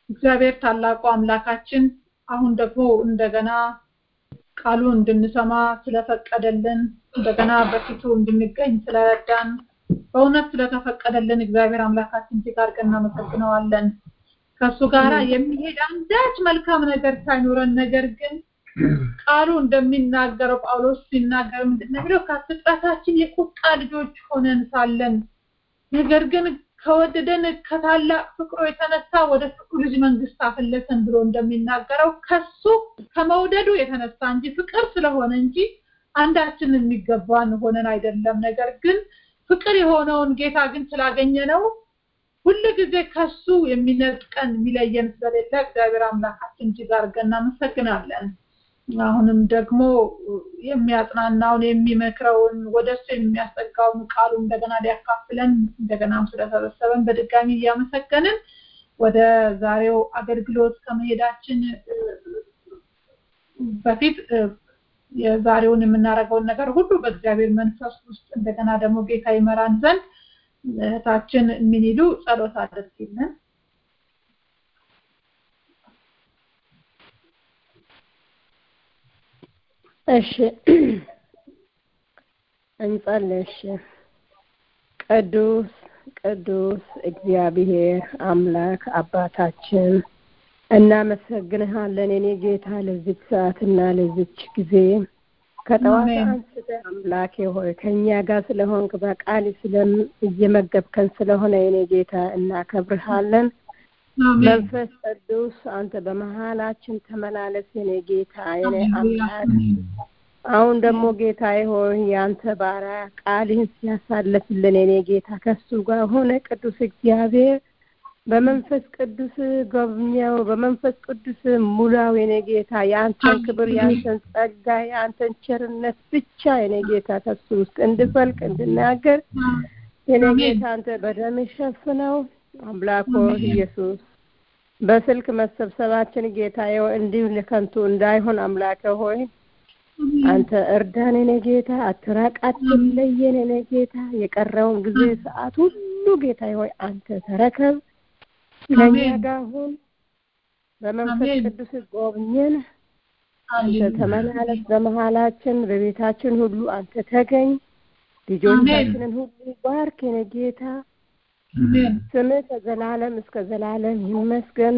እግዚአብሔር ታላቁ አምላካችን አሁን ደግሞ እንደገና ቃሉ እንድንሰማ ስለፈቀደልን እንደገና በፊቱ እንድንገኝ ስለረዳን በእውነት ስለተፈቀደልን እግዚአብሔር አምላካችን እጅግ አድርገን እናመሰግነዋለን። ከእሱ ጋራ የሚሄድ አንዳች መልካም ነገር ሳይኖረን ነገር ግን ቃሉ እንደሚናገረው ጳውሎስ ሲናገር ምንድን ነው የሚለው ከፍጥረታችን የቁጣ ልጆች ሆነን ሳለን ነገር ግን ከወደደን ከታላቅ ፍቅሩ የተነሳ ወደ ፍቅሩ ልጅ መንግስት አፈለሰን ብሎ እንደሚናገረው ከሱ ከመውደዱ የተነሳ እንጂ ፍቅር ስለሆነ እንጂ አንዳችን የሚገባን ሆነን አይደለም። ነገር ግን ፍቅር የሆነውን ጌታ ግን ስላገኘ ነው ሁል ጊዜ ከሱ የሚነጥቀን የሚለየን ስለሌለ እግዚአብሔር አምላካችን እጅግ አድርገን እናመሰግናለን። አሁንም ደግሞ የሚያጽናናውን የሚመክረውን ወደ እሱ የሚያስጠጋውን ቃሉ እንደገና ሊያካፍለን እንደገናም ስለሰበሰበን በድጋሚ እያመሰገንን ወደ ዛሬው አገልግሎት ከመሄዳችን በፊት የዛሬውን የምናደርገውን ነገር ሁሉ በእግዚአብሔር መንፈስ ውስጥ እንደገና ደግሞ ጌታ ይመራን ዘንድ እህታችን የሚኒሉ ጸሎት አድርጊልን። እሺ እንጸልይ። እሺ ቅዱስ ቅዱስ እግዚአብሔር አምላክ አባታችን እናመሰግንሃለን የኔ ጌታ ለዚች ሰዓትና ለዚች ጊዜ ከጠዋት አንስተ አምላኬ ሆይ ከእኛ ጋር ስለሆንክ በቃል ስለም እየመገብከን ስለሆነ የኔ ጌታ እናከብርሃለን። መንፈስ ቅዱስ አንተ በመሀላችን ተመላለስ የኔ ጌታ የኔ አምላክ። አሁን ደግሞ ጌታዬ ሆይ የአንተ ባሪያ ቃልህን ሲያሳልፍልን የኔ ጌታ ከሱ ጋር ሆነ ቅዱስ እግዚአብሔር በመንፈስ ቅዱስ ጎብኘው፣ በመንፈስ ቅዱስ ሙላው የኔ ጌታ የአንተን ክብር፣ የአንተን ጸጋ፣ የአንተን ቸርነት ብቻ የኔ ጌታ ከሱ ውስጥ እንድፈልቅ እንድናገር የኔ ጌታ አንተ በደም ሸፍነው። አምላኮ ኢየሱስ በስልክ መሰብሰባችን ጌታዬ እንዲሁ ለከንቱ እንዳይሆን አምላከ ሆይ አንተ እርዳን የኔ ጌታ፣ አትራቅ፣ አትለየን የኔ ጌታ። የቀረውን ጊዜ ሰዓት ሁሉ ጌታዬ ሆይ አንተ ተረከብ፣ ከኛ ጋር ሁን፣ በመንፈስ ቅዱስ ጎብኘን፣ አንተ ተመላለስ በመሀላችን፣ በቤታችን ሁሉ አንተ ተገኝ፣ ልጆቻችንን ሁሉ ባርክ የኔ ጌታ። ስምህ ከዘላለም እስከ ዘላለም ይመስገን።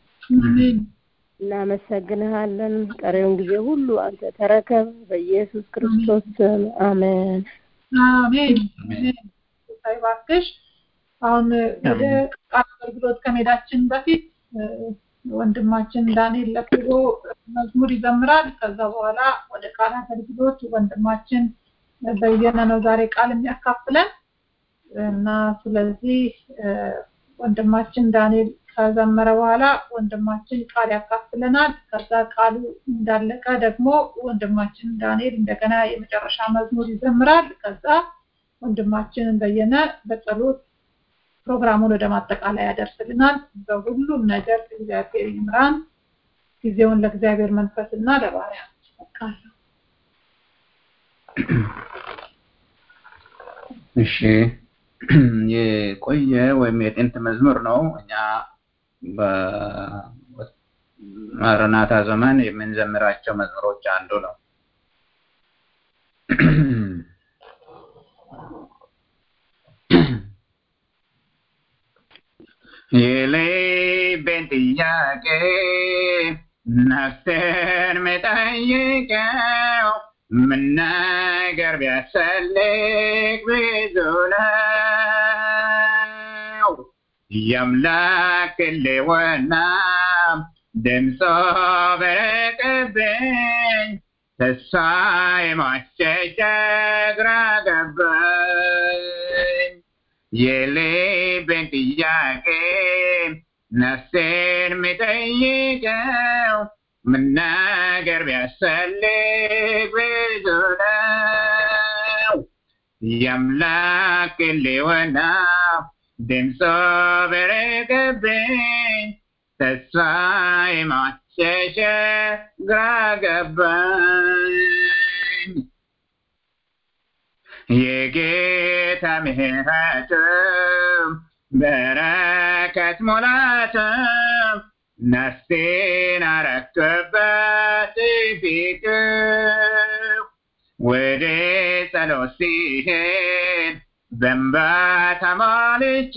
እናመሰግንሃለን። ቀሪውን ጊዜ ሁሉ አንተ ተረከብ። በኢየሱስ ክርስቶስ ስም አሜን። አሜን። ይባርክሽ። አሁን ወደ ቃል አገልግሎት ከመሄዳችን በፊት ወንድማችን ዳንኤል ለክቦ መዝሙር ይዘምራል። ከዛ በኋላ ወደ ቃል አገልግሎት ወንድማችን በየነ ነው ዛሬ ቃል የሚያካፍለን እና ስለዚህ ወንድማችን ዳንኤል ከዘመረ በኋላ ወንድማችን ቃል ያካፍለናል። ከዛ ቃሉ እንዳለቀ ደግሞ ወንድማችን ዳንኤል እንደገና የመጨረሻ መዝሙር ይዘምራል። ከዛ ወንድማችን በየነ በጸሎት ፕሮግራሙን ወደ ማጠቃላይ ያደርስልናል። በሁሉም ነገር እግዚአብሔር ይምራን። ጊዜውን ለእግዚአብሔር መንፈስ እና ለባሪያ እሰጣለሁ። እሺ የቆየ ወይም የጥንት መዝሙር ነው። እኛ በማረናታ ዘመን የምንዘምራቸው መዝሙሮች አንዱ ነው። የልቤን ጥያቄ ነፍስን መጠይቀው ምን ነገር ቢያስፈልግ ብዙ ነው የአምላክ ሕልውና ድምፆ በረቀብኝ ተስፋ የማሸሸ ግራ ገባኝ የልቤን ጥያቄ ነፍሴን የሚጠይቀው ምን ነገር ቢያስፈልግ ብዙ ነው የአምላክ ሕልውና ድምፆ በረቀብኝ ተስፋ የማሸሸ ግራ ገባኝ የጌታ ምሕረት በረከት ሙላት ነፍሴን አረክበት ፊት ወደ ጸሎት ሲሄድ በእንባ ተሞልቼ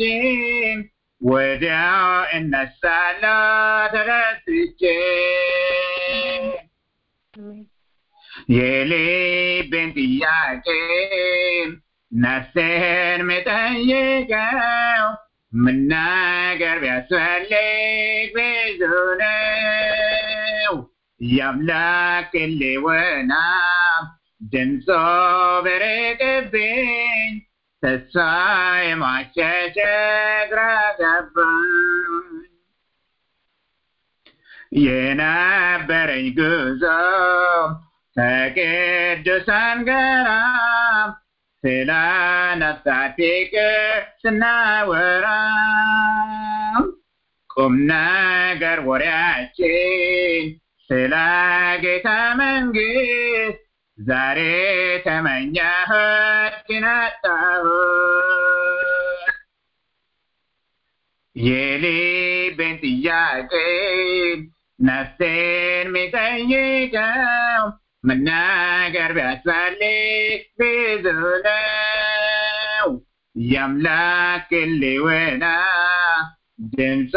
ወዲያው እነሳለሁ ተደስቼ የልቤን ጥያቄ ነፍሴን ምጠይቀው ምን ነገር ቢያስፈልግ ብዙ ነው የአምላክ ሕልውና ድምፆ ቢርቅብኝ ተስፋ የማሸሸ ግራ ገባኝ የነበረኝ ጉዞ ከቅዱሳን ጋራ ስለ ነፍሳት ፍቅር ስናወራ ቁም ነገር ወሬያችን ስለ ጌታ መንግስት ዛሬ ተመኘሁት ግን አጣሁት የልቤን ጥያቄ ነፍሴን የሚጠይቀው መናገር ቢያስፈልግ ብዙ ነው የአምላክ ሕልውና ድምፆ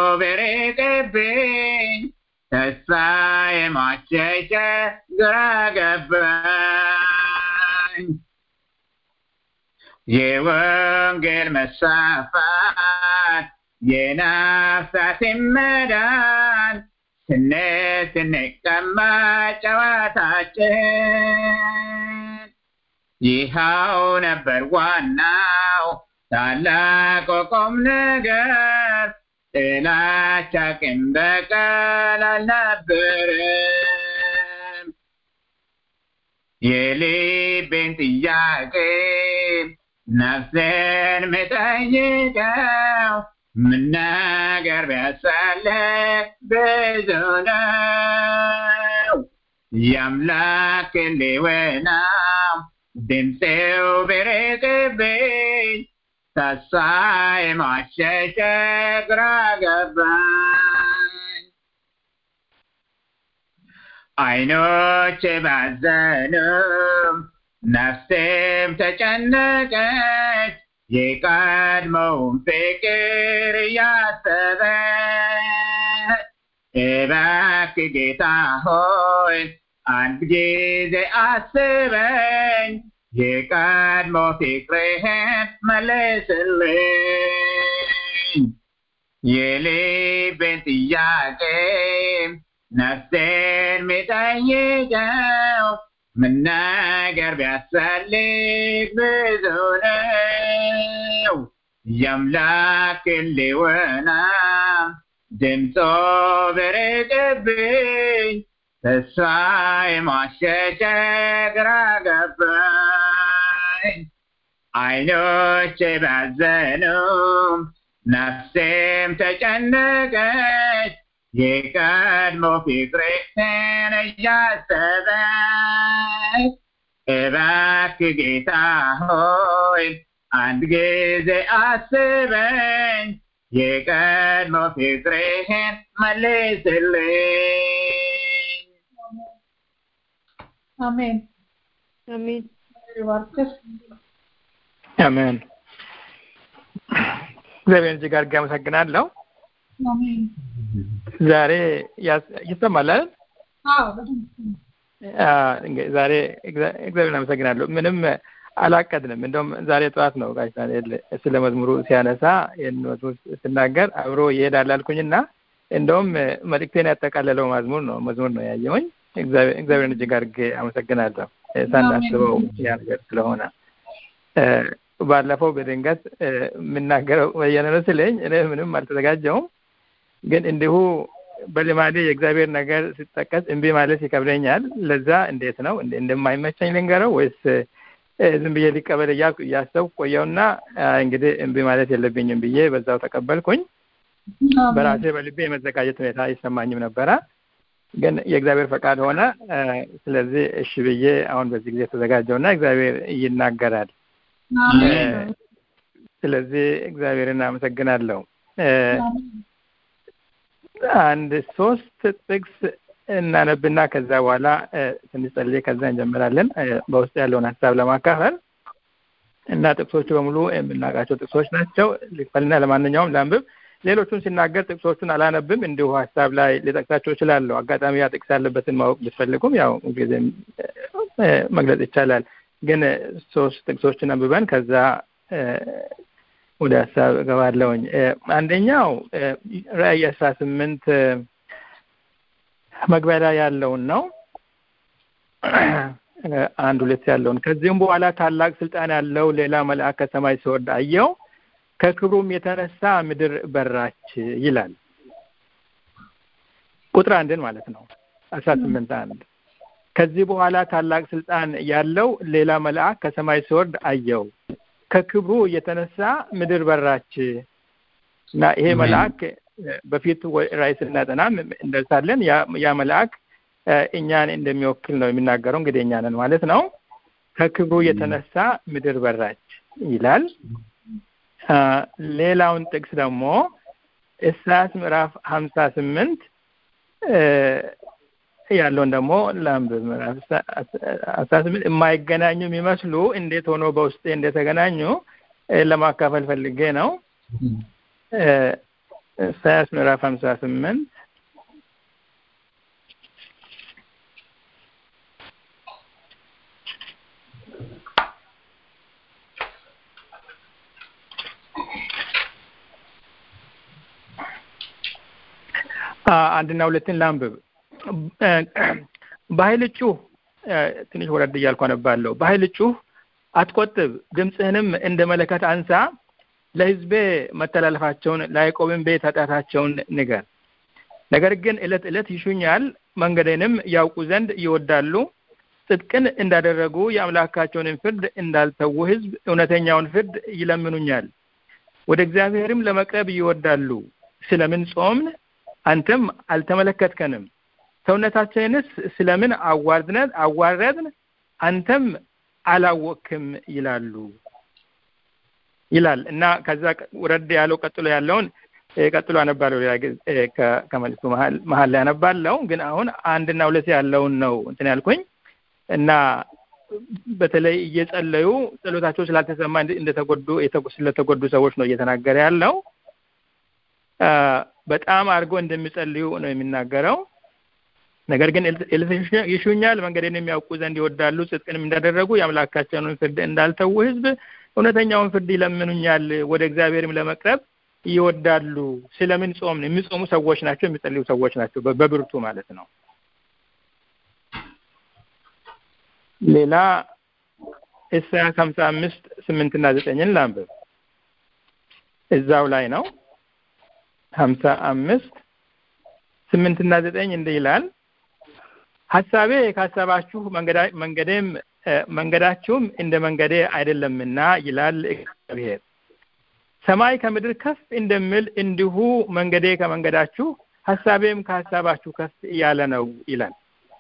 ቢርቅብኝ ተስፋ የማሸሸ ግራ ገባኝ የወንጌል መስፋፋት የነፍሳት መዳን ስነት ስንቀመጥ ጨዋታችን ይኸው ነበር ዋናው ታላቅ ቁም ነገር ጥላቻ ቂም በቀል አልነበረም የልቤን ጥያቄ ነፍሴን ምጠይቀው ምን ነገር ቢያስፈልግ ብዙ ነው የአምላክ ሕልውና ድምፄው ቢርቅብኝ ተስፋ የማሸሸ ግራ ገባኝ አይኖቼ ባዘኑ ነፍሴም ተጨነቀች የቀድሞውን ፍቅር እያሰበች እባክህ ጌታ ሆይ አንድ ጊዜ አስበኝ የቀድሞ ፍቅርህን መልስልኝ የልቤን ጥያቄ ነፍሴን ሚጠይቀው ምን ነገር ቢያስፈልግ ብዙ ነው የአምላክ ሕልውና ድምፆ ቢርቅብኝ ተስፋ የማሸሸ ግራ ገባኝ አይኖቼ ባዘኑም ነፍሴም ተጨነቀች የቀድሞ ፍቅርህን እያሰበች እባክህ ጌታ ሆይ አንድ ጊዜ አስበኝ የቀድሞ ፍቅርህን መልስልኝ አሜን አሜን ይባርክሽ አሜን። እግዚአብሔር እጅግ አድርጌ አመሰግናለሁ። አሜን ዛሬ ያስ- ይሰማል አይደል? አዎ በደንብ አ፣ እንግዲህ ዛሬ እግዚአ- እግዚአብሔርን አመሰግናለሁ። ምንም አላቀድንም። እንደውም ዛሬ ጠዋት ነው ጋሽ ዳንኤል ስለ መዝሙሩ ሲያነሳ ይህን መዝሙር ስናገር አብሮ ይሄዳል አልኩኝና እንደውም መልእክቴን ያጠቃለለው መዝሙር ነው መዝሙር ነው ያየሁኝ። እግዚአብሔር- እግዚአብሔርን እጅግ አድርጌ አመሰግናለሁ እ፣ ሳናስበው ያ ነገር ስለሆነ እ፣ ባለፈው በድንገት እ፣ የምናገረው በየነ ነው ስለኝ እኔ ምንም አልተዘጋጀውም ግን እንዲሁ በልማዴ የእግዚአብሔር ነገር ሲጠቀስ እምቢ ማለት ይከብደኛል። ለዛ እንዴት ነው እንደ- እንደማይመቸኝ ልንገረው ወይስ እ፣ ዝም ብዬ ሊቀበል እያልኩ እያሰብኩ ቆየውና አ፣ እንግዲህ እምቢ ማለት የለብኝም ብዬ በዛው ተቀበልኩኝ። በራሴ በልቤ የመዘጋጀት ሁኔታ አይሰማኝም ነበረ፣ ግን የእግዚአብሔር ፈቃድ ሆነ። እ፣ ስለዚህ እሺ ብዬ አሁን በዚህ ጊዜ ተዘጋጀውና እግዚአብሔር ይናገራል። እ፣ ስለዚህ እግዚአብሔርን አመሰግናለሁ። እ፣ አንድ ሶስት ጥቅስ እናነብና ከዛ በኋላ ትንሽ ጸልዬ ከዛ እንጀምራለን በውስጥ ያለውን ሀሳብ ለማካፈል እና ጥቅሶቹ በሙሉ የምናውቃቸው ጥቅሶች ናቸው ልክፈልና ለማንኛውም ላንብብ ሌሎቹን ሲናገር ጥቅሶቹን አላነብም እንዲሁ ሀሳብ ላይ ሊጠቅሳቸው እችላለሁ አጋጣሚ ያ ጥቅስ ያለበትን ማወቅ ብትፈልጉም ያው ጊዜም መግለጽ ይቻላል ግን ሶስት ጥቅሶችን አንብበን ከዛ ወደ ሀሳብ እገባለሁኝ አንደኛው ራእይ አስራ ስምንት መግቢያ ላይ ያለውን ነው አንድ ሁለት ያለውን ከዚህም በኋላ ታላቅ ስልጣን ያለው ሌላ መልአክ ከሰማይ ሲወርድ አየው ከክብሩም የተነሳ ምድር በራች ይላል ቁጥር አንድን ማለት ነው አስራ ስምንት አንድ ከዚህ በኋላ ታላቅ ስልጣን ያለው ሌላ መልአክ ከሰማይ ሲወርድ አየው ከክብሩ የተነሳ ምድር በራች እና ይሄ መልአክ በፊት ራእይ ስናጠናም እንደርሳለን ያ መልአክ እኛን እንደሚወክል ነው የሚናገረው እንግዲህ እኛንን ማለት ነው ከክብሩ የተነሳ ምድር በራች ይላል ሌላውን ጥቅስ ደግሞ ኢሳያስ ምዕራፍ ሀምሳ ስምንት ያለውን ደግሞ ላንብብ ምዕራፍ አስራ ስምንት የማይገናኙ የሚመስሉ እንዴት ሆኖ በውስጤ እንደተገናኙ ለማካፈል ፈልጌ ነው ኢሳያስ ምዕራፍ ሀምሳ ስምንት አንድና ሁለትን ላንብብ በኃይል ጩህ ትንሽ ወረድ እያልኩ አነባለሁ በኃይል ጩህ አትቆጥብ ድምፅህንም እንደ መለከት አንሳ ለህዝቤ መተላለፋቸውን ለያዕቆብን ቤት ኃጢአታቸውን ንገር ነገር ግን እለት እለት ይሹኛል መንገዴንም ያውቁ ዘንድ ይወዳሉ ጽድቅን እንዳደረጉ የአምላካቸውንን ፍርድ እንዳልተዉ ህዝብ እውነተኛውን ፍርድ ይለምኑኛል ወደ እግዚአብሔርም ለመቅረብ ይወዳሉ ስለምን ጾምን አንተም አልተመለከትከንም ሰውነታችንንስ ስለምን አዋርድነት አዋረድን አንተም አላወቅክም ይላሉ ይላል እና ከዛ ውረድ ያለው ቀጥሎ ያለውን ቀጥሎ አነባለሁ ሌላ ከመልሱ መሀል ላይ አነባለሁ ግን አሁን አንድና ሁለት ያለውን ነው እንትን ያልኩኝ እና በተለይ እየጸለዩ ጸሎታቸው ስላልተሰማ እንደተጎዱ ስለተጎዱ ሰዎች ነው እየተናገረ ያለው በጣም አድርጎ እንደሚጸልዩ ነው የሚናገረው ነገር ግን ይሹኛል መንገዴን የሚያውቁ ዘንድ ይወዳሉ ጽድቅንም እንዳደረጉ የአምላካቸውን ፍርድ እንዳልተዉ ህዝብ እውነተኛውን ፍርድ ይለምኑኛል ወደ እግዚአብሔርም ለመቅረብ ይወዳሉ ስለምን ጾም የሚጾሙ ሰዎች ናቸው የሚጸልዩ ሰዎች ናቸው በብርቱ ማለት ነው ሌላ ኢሳያስ ሀምሳ አምስት ስምንትና ዘጠኝን ላንብብ እዛው ላይ ነው ሀምሳ አምስት ስምንትና ዘጠኝ እንዲህ ይላል ሀሳቤ ካሰባችሁ መንገዴም መንገዳችሁም እንደ መንገዴ አይደለምና ይላል እግዚአብሔር ሰማይ ከምድር ከፍ እንደምል እንዲሁ መንገዴ ከመንገዳችሁ ሀሳቤም ከሀሳባችሁ ከፍ ያለ ነው ይላል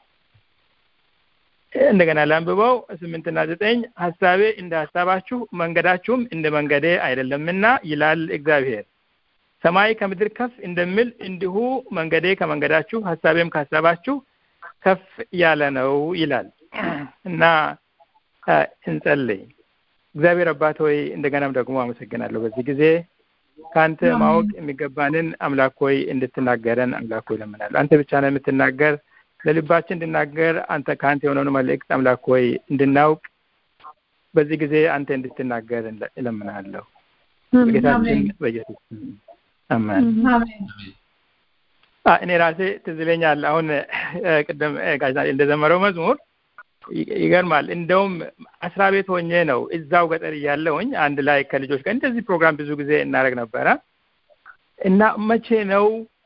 እንደገና ላንብበው ስምንትና ዘጠኝ ሀሳቤ እንደ ሀሳባችሁ መንገዳችሁም እንደ መንገዴ አይደለምና ይላል እግዚአብሔር ሰማይ ከምድር ከፍ እንደምል እንዲሁ መንገዴ ከመንገዳችሁ ሀሳቤም ከሀሳባችሁ ከፍ ያለ ነው ይላል እና እንጸልይ እግዚአብሔር አባት ሆይ እንደገናም ደግሞ አመሰግናለሁ በዚህ ጊዜ ከአንተ ማወቅ የሚገባንን አምላክ ሆይ እንድትናገረን አምላክ ሆይ ለምናለሁ አንተ ብቻ ነው የምትናገር ለልባችን እንድናገር አንተ ከአንተ የሆነውን መልእክት አምላክ ሆይ እንድናውቅ በዚህ ጊዜ አንተ እንድትናገር እለምናለሁ በጌታችን በኢየሱስ አሜን እኔ ራሴ ትዝ ይለኛል አሁን ቅድም ጋዜጣ እንደዘመረው መዝሙር ይገርማል እንደውም አስራ ቤት ሆኜ ነው እዛው ገጠር እያለውኝ አንድ ላይ ከልጆች ጋር እንደዚህ ፕሮግራም ብዙ ጊዜ እናደረግ ነበረ እና መቼ ነው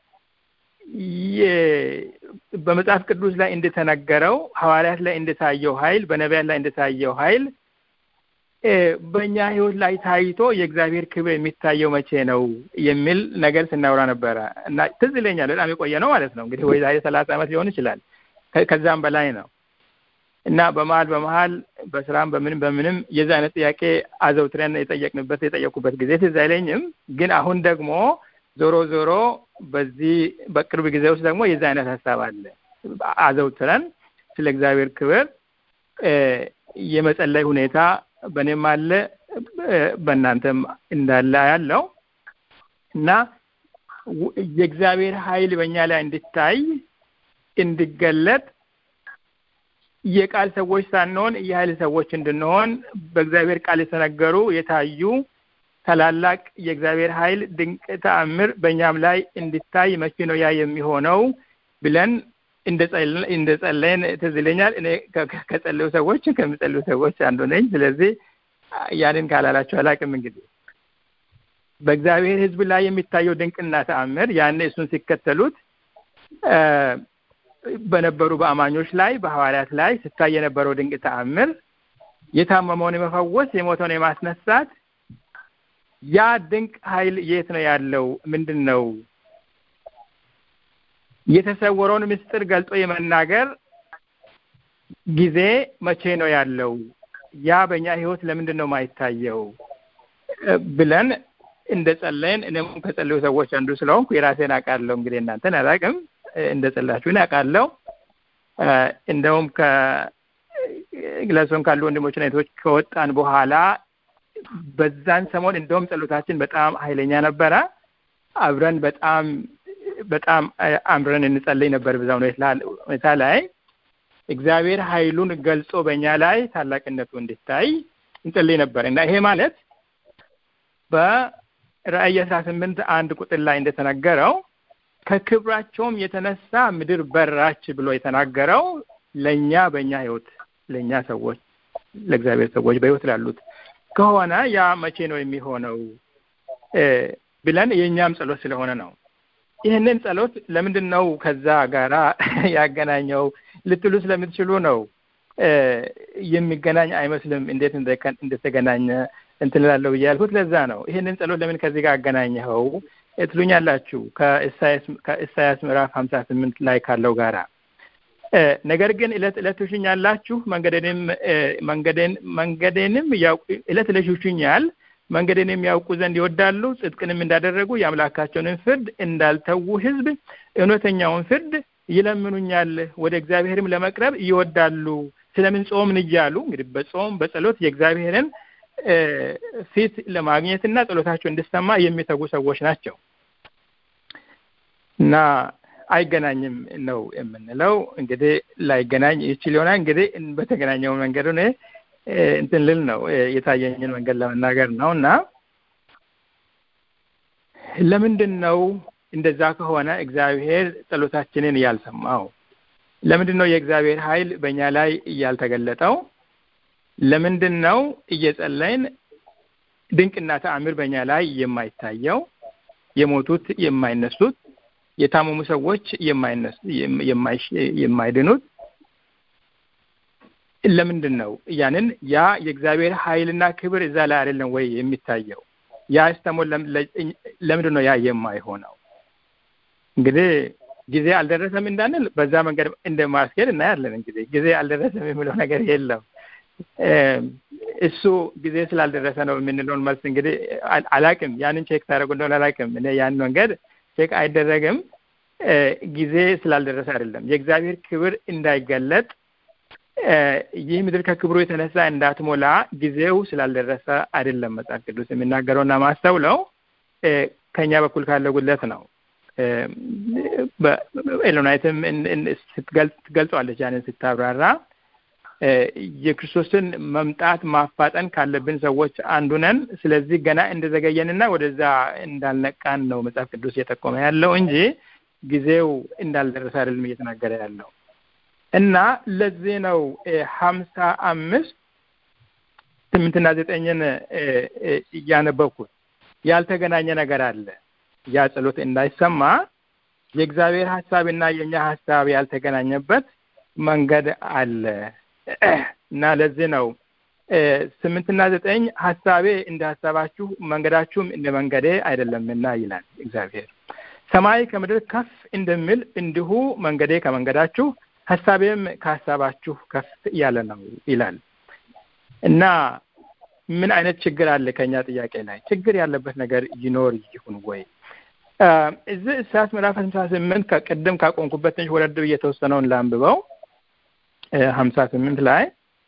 በመጽሐፍ ቅዱስ ላይ እንደተነገረው ሐዋርያት ላይ እንደታየው ኃይል በነቢያት ላይ እንደታየው ኃይል በእኛ ህይወት ላይ ታይቶ የእግዚአብሔር ክብር የሚታየው መቼ ነው የሚል ነገር ስናወራ ነበረ እና ትዝ ይለኛል በጣም የቆየ ነው ማለት ነው እንግዲህ ወይ ዛሬ ሰላሳ ዓመት ሊሆን ይችላል ከዛም በላይ ነው እና በመሀል በመሀል በስራም በምንም በምንም የዚ አይነት ጥያቄ አዘውትረን የጠየቅንበት የጠየቁበት ጊዜ ትዝ አይለኝም ግን አሁን ደግሞ ዞሮ ዞሮ በዚህ በቅርብ ጊዜ ውስጥ ደግሞ የዚህ አይነት ሀሳብ አለ። አዘውትረን ስለ እግዚአብሔር ክብር የመጸለይ ሁኔታ በእኔም አለ በእናንተም እንዳለ ያለው እና የእግዚአብሔር ኃይል በእኛ ላይ እንዲታይ እንዲገለጥ የቃል ሰዎች ሳንሆን የኃይል ሰዎች እንድንሆን በእግዚአብሔር ቃል የተነገሩ የታዩ ታላላቅ የእግዚአብሔር ኃይል ድንቅ ተአምር በእኛም ላይ እንዲታይ መቼ ነው ያ የሚሆነው ብለን እንደ ጸለይን ትዝ ይለኛል። እኔ ከጸለዩ ሰዎች ከሚጸልዩ ሰዎች አንዱ ነኝ። ስለዚህ ያንን ካላላቸው አላውቅም። እንግዲህ በእግዚአብሔር ሕዝብ ላይ የሚታየው ድንቅና ተአምር ያኔ እሱን ሲከተሉት በነበሩ በአማኞች ላይ በሐዋርያት ላይ ሲታይ የነበረው ድንቅ ተአምር የታመመውን የመፈወስ የሞተውን የማስነሳት ያ ድንቅ ኃይል የት ነው ያለው? ምንድን ነው? የተሰወረውን ምስጢር ገልጦ የመናገር ጊዜ መቼ ነው ያለው? ያ በእኛ ህይወት ለምንድን ነው ማይታየው? ብለን እንደ ጸለይን እኔም ከጸለዩ ሰዎች አንዱ ስለሆንኩ የራሴን አውቃለሁ። እንግዲህ እናንተን አላውቅም። እንደ ጸላችሁን አውቃለሁ። እንደውም ከግለሶን ካሉ ወንድሞች እህቶች ከወጣን በኋላ በዛን ሰሞን እንደውም ጸሎታችን በጣም ኃይለኛ ነበረ። አብረን በጣም በጣም አምረን እንጸልይ ነበር። በዛ ሁኔታ ላይ እግዚአብሔር ኃይሉን ገልጾ በእኛ ላይ ታላቅነቱ እንዲታይ እንጸልይ ነበር እና ይሄ ማለት በራእይ አስራ ስምንት አንድ ቁጥር ላይ እንደተነገረው ከክብራቸውም የተነሳ ምድር በራች ብሎ የተናገረው ለእኛ በእኛ ህይወት ለእኛ ሰዎች ለእግዚአብሔር ሰዎች በህይወት ላሉት ከሆነ ያ መቼ ነው የሚሆነው ብለን የእኛም ጸሎት ስለሆነ ነው። ይህንን ጸሎት ለምንድን ነው ከዛ ጋራ ያገናኘው ልትሉ ስለምትችሉ ነው። የሚገናኝ አይመስልም። እንዴት እንደተገናኘ እንትን እላለሁ ብዬ ያልኩት ለዛ ነው። ይህንን ጸሎት ለምን ከዚህ ጋር አገናኘኸው ትሉኛላችሁ። ከኢሳያስ ምዕራፍ ሀምሳ ስምንት ላይ ካለው ጋራ ነገር ግን እለት እለት ትሹኛላችሁ መንገዴንም መንገዴን መንገዴንም እለት እለት ይሹኛል መንገዴንም ያውቁ ዘንድ ይወዳሉ ጽድቅንም እንዳደረጉ የአምላካቸውንም ፍርድ እንዳልተዉ ሕዝብ እውነተኛውን ፍርድ ይለምኑኛል ወደ እግዚአብሔርም ለመቅረብ ይወዳሉ ስለምን ጾምን እያሉ እንግዲህ በጾም በጸሎት የእግዚአብሔርን ፊት ለማግኘትና ጸሎታቸው እንዲሰማ የሚተጉ ሰዎች ናቸው እና አይገናኝም ነው የምንለው። እንግዲህ ላይገናኝ ይችል ይሆናል። እንግዲህ በተገናኘው መንገድ እኔ እንትን ልል ነው የታየኝን መንገድ ለመናገር ነው እና ለምንድን ነው እንደዛ ከሆነ እግዚአብሔር ጸሎታችንን ያልሰማው? ለምንድን ነው የእግዚአብሔር ኃይል በእኛ ላይ ያልተገለጠው? ለምንድን ነው እየጸለይን ድንቅና ተአምር በእኛ ላይ የማይታየው? የሞቱት የማይነሱት የታመሙ ሰዎች የማይድኑት ለምንድን ነው? ያንን ያ የእግዚአብሔር ኃይልና ክብር እዛ ላይ አይደለም ወይ የሚታየው? ያ ስተሞ ለምንድን ነው ያ የማይሆነው? እንግዲህ ጊዜ አልደረሰም እንዳንል በዛ መንገድ እንደማስኬድ እናያለን። እንግዲህ ጊዜ አልደረሰም የሚለው ነገር የለም። እሱ ጊዜ ስላልደረሰ ነው የምንለውን መልስ እንግዲህ አላቅም። ያንን ቼክ ታደረጉ እንደሆነ አላቅም። እኔ ያን መንገድ ቼክ አይደረግም። ጊዜ ስላልደረሰ አይደለም። የእግዚአብሔር ክብር እንዳይገለጥ ይህ ምድር ከክብሩ የተነሳ እንዳትሞላ ጊዜው ስላልደረሰ አይደለም መጽሐፍ ቅዱስ የሚናገረውና ማስተውለው ከእኛ በኩል ካለው ጉድለት ነው። ኤሎናይትም ትገልጸዋለች ያንን ስታብራራ የክርስቶስን መምጣት ማፋጠን ካለብን ሰዎች አንዱ ነን። ስለዚህ ገና እንደዘገየንና ወደዛ እንዳልነቃን ነው መጽሐፍ ቅዱስ እየጠቆመ ያለው እንጂ ጊዜው እንዳልደረሰ አይደለም እየተናገረ ያለው እና ለዚህ ነው ሀምሳ አምስት ስምንትና ዘጠኝን እያነበብኩት ያልተገናኘ ነገር አለ። ያ ጸሎት እንዳይሰማ የእግዚአብሔር ሀሳብና የእኛ ሀሳብ ያልተገናኘበት መንገድ አለ እና ለዚህ ነው ስምንትና ዘጠኝ ሀሳቤ እንደ ሀሳባችሁ መንገዳችሁም እንደ መንገዴ አይደለምና ይላል እግዚአብሔር። ሰማይ ከምድር ከፍ እንደሚል እንዲሁ መንገዴ ከመንገዳችሁ ሀሳቤም ከሀሳባችሁ ከፍ ያለ ነው ይላል እና ምን አይነት ችግር አለ ከኛ ጥያቄ ላይ ችግር ያለበት ነገር ይኖር ይሁን ወይ? እዚህ ኢሳያስ ምዕራፍ ሀምሳ ስምንት ከቅድም ካቆምኩበት ትንሽ ወረድ ብዬ የተወሰነውን ላንብበው። ሀምሳ ስምንት ላይ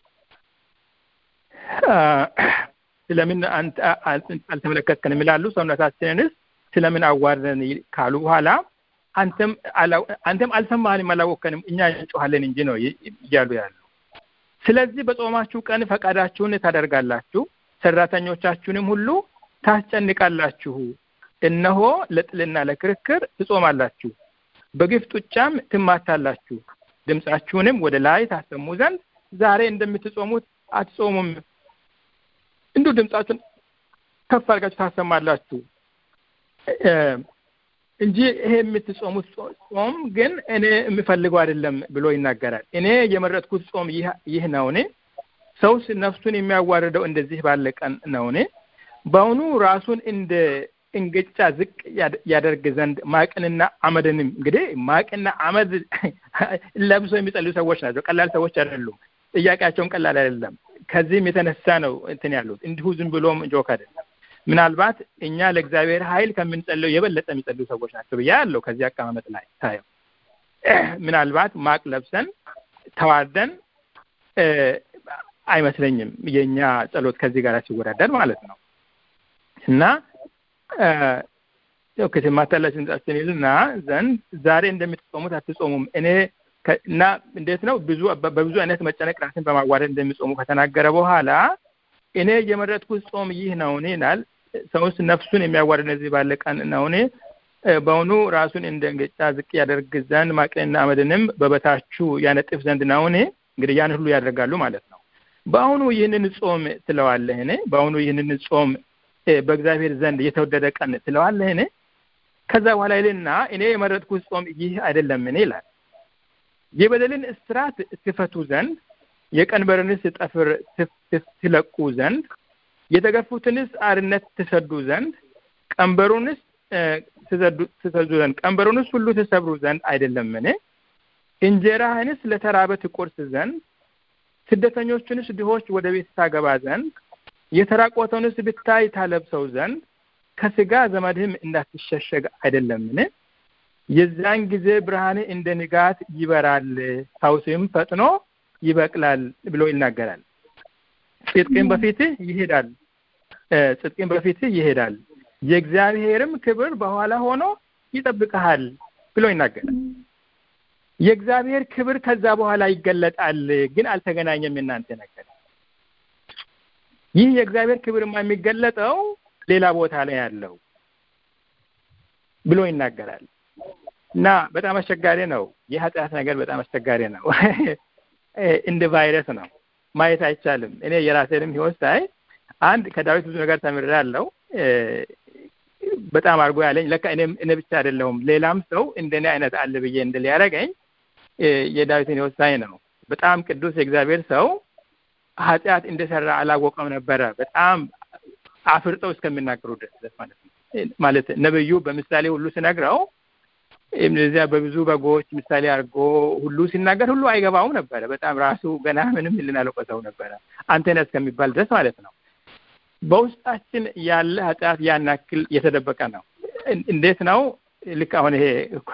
ስለምን አልተመለከትከንም ይላሉ። ሰውነታችንንስ ስለምን አዋርደን ካሉ በኋላ አንተም አንተም አልሰማህንም አላወከንም እኛ እንጮሃለን እንጂ ነው እያሉ ያሉ። ስለዚህ በጾማችሁ ቀን ፈቃዳችሁን ታደርጋላችሁ፣ ሰራተኞቻችሁንም ሁሉ ታስጨንቃላችሁ። እነሆ ለጥልና ለክርክር ትጾማላችሁ፣ በግፍ ጡጫም ትማታላችሁ። ድምፃችሁንም ወደ ላይ ታሰሙ ዘንድ ዛሬ እንደምትጾሙት አትጾሙም። እንዲሁ ድምፃችሁን ከፍ አድርጋችሁ ታሰማላችሁ እንጂ ይሄ የምትጾሙት ጾም ግን እኔ የምፈልገው አይደለም ብሎ ይናገራል። እኔ የመረጥኩት ጾም ይህ ነውን? ሰውስ ነፍሱን የሚያዋርደው እንደዚህ ባለ ቀን ነውን? በአሁኑ ራሱን እንደ እንግጫ ዝቅ ያደርግ ዘንድ ማቅንና አመድንም እንግዲህ ማቅና አመድ ለብሶ የሚጸልዩ ሰዎች ናቸው። ቀላል ሰዎች አይደሉም። ጥያቄያቸውን ቀላል አይደለም። ከዚህም የተነሳ ነው እንትን ያሉት እንዲሁ ዝም ብሎም ጆክ አይደለም። ምናልባት እኛ ለእግዚአብሔር ኃይል ከምንጸልየው የበለጠ የሚጸልዩ ሰዎች ናቸው ብዬ ያለው ከዚህ አቀማመጥ ላይ ታየው። ምናልባት ማቅ ለብሰን ተዋርደን አይመስለኝም የእኛ ጸሎት ከዚህ ጋር ሲወዳደር ማለት ነው እና ያው ከተማታላችሁ ድምጻችሁን ይልና ዘንድ ዛሬ እንደምትጾሙት አትጾሙም እኔ እና እንዴት ነው ብዙ በብዙ አይነት መጨነቅ ራስን በማዋረድ እንደሚጾሙ ከተናገረ በኋላ እኔ የመረጥኩት ጾም ይህ ነውን ይላል። ሰውስ ነፍሱን የሚያዋርድ እነዚህ ባለ ቀን ነውን? በውኑ ራሱን እንደ እንግጫ ዝቅ ያደርግ ዘንድ ማቅንና አመድንም በበታችሁ ያነጥፍ ዘንድ ነውን? እንግዲህ ያን ሁሉ ያደርጋሉ ማለት ነው። በአሁኑ ይህንን ጾም ትለዋለህን? በአሁኑ ይህንን ጾም በእግዚአብሔር ዘንድ የተወደደ ቀን ትለዋለህን? ከዛ በኋላ ይልና እኔ የመረጥኩት ጾም ይህ አይደለምን ይላል። የበደልን እስራት ትፈቱ ዘንድ የቀንበርንስ ጠፍር ትለቁ ዘንድ የተገፉትንስ አርነት ትሰዱ ዘንድ ቀንበሩንስ ትሰዱ ዘንድ ቀንበሩንስ ሁሉ ትሰብሩ ዘንድ አይደለምን? እንጀራህንስ ለተራበ ትቆርስ ዘንድ ስደተኞችንስ ድሆች ወደ ቤት ታገባ ዘንድ የተራቆተውንስ ብታይ ታለብሰው ዘንድ ከስጋ ዘመድህም እንዳትሸሸግ አይደለምን? የዛን ጊዜ ብርሃን እንደ ንጋት ይበራል፣ ፈውስም ፈጥኖ ይበቅላል ብሎ ይናገራል። ጽድቅን በፊትህ ይሄዳል፣ ጽድቅን በፊትህ ይሄዳል፣ የእግዚአብሔርም ክብር በኋላ ሆኖ ይጠብቅሃል ብሎ ይናገራል። የእግዚአብሔር ክብር ከዛ በኋላ ይገለጣል፣ ግን አልተገናኘም። እናንተ ነገር ይህ የእግዚአብሔር ክብርማ የሚገለጠው ሌላ ቦታ ላይ ያለው ብሎ ይናገራል። እና በጣም አስቸጋሪ ነው። የኃጢአት ነገር በጣም አስቸጋሪ ነው። እንደ ቫይረስ ነው፣ ማየት አይቻልም። እኔ የራሴንም ህይወት ሳይ አንድ ከዳዊት ብዙ ነገር ተምሬያለሁ። በጣም አድርጎ ያለኝ ለካ እኔም እኔ ብቻ አይደለሁም ሌላም ሰው እንደኔ አይነት አለ ብዬ እንድል ያደረገኝ የዳዊትን ህይወት ሳይ ነው። በጣም ቅዱስ የእግዚአብሔር ሰው ኃጢአት እንደሰራ አላወቀም ነበረ። በጣም አፍርጠው እስከሚናገሩ ድረስ ማለት ነው። ማለት ነብዩ በምሳሌ ሁሉ ሲነግረው እዚያ በብዙ በጎች ምሳሌ አድርጎ ሁሉ ሲናገር ሁሉ አይገባውም ነበረ። በጣም ራሱ ገና ምንም ልን አልቆሰው ነበረ አንተነ እስከሚባል ድረስ ማለት ነው። በውስጣችን ያለ ኃጢአት ያን ያክል የተደበቀ ነው። እንዴት ነው? ልክ አሁን ይሄ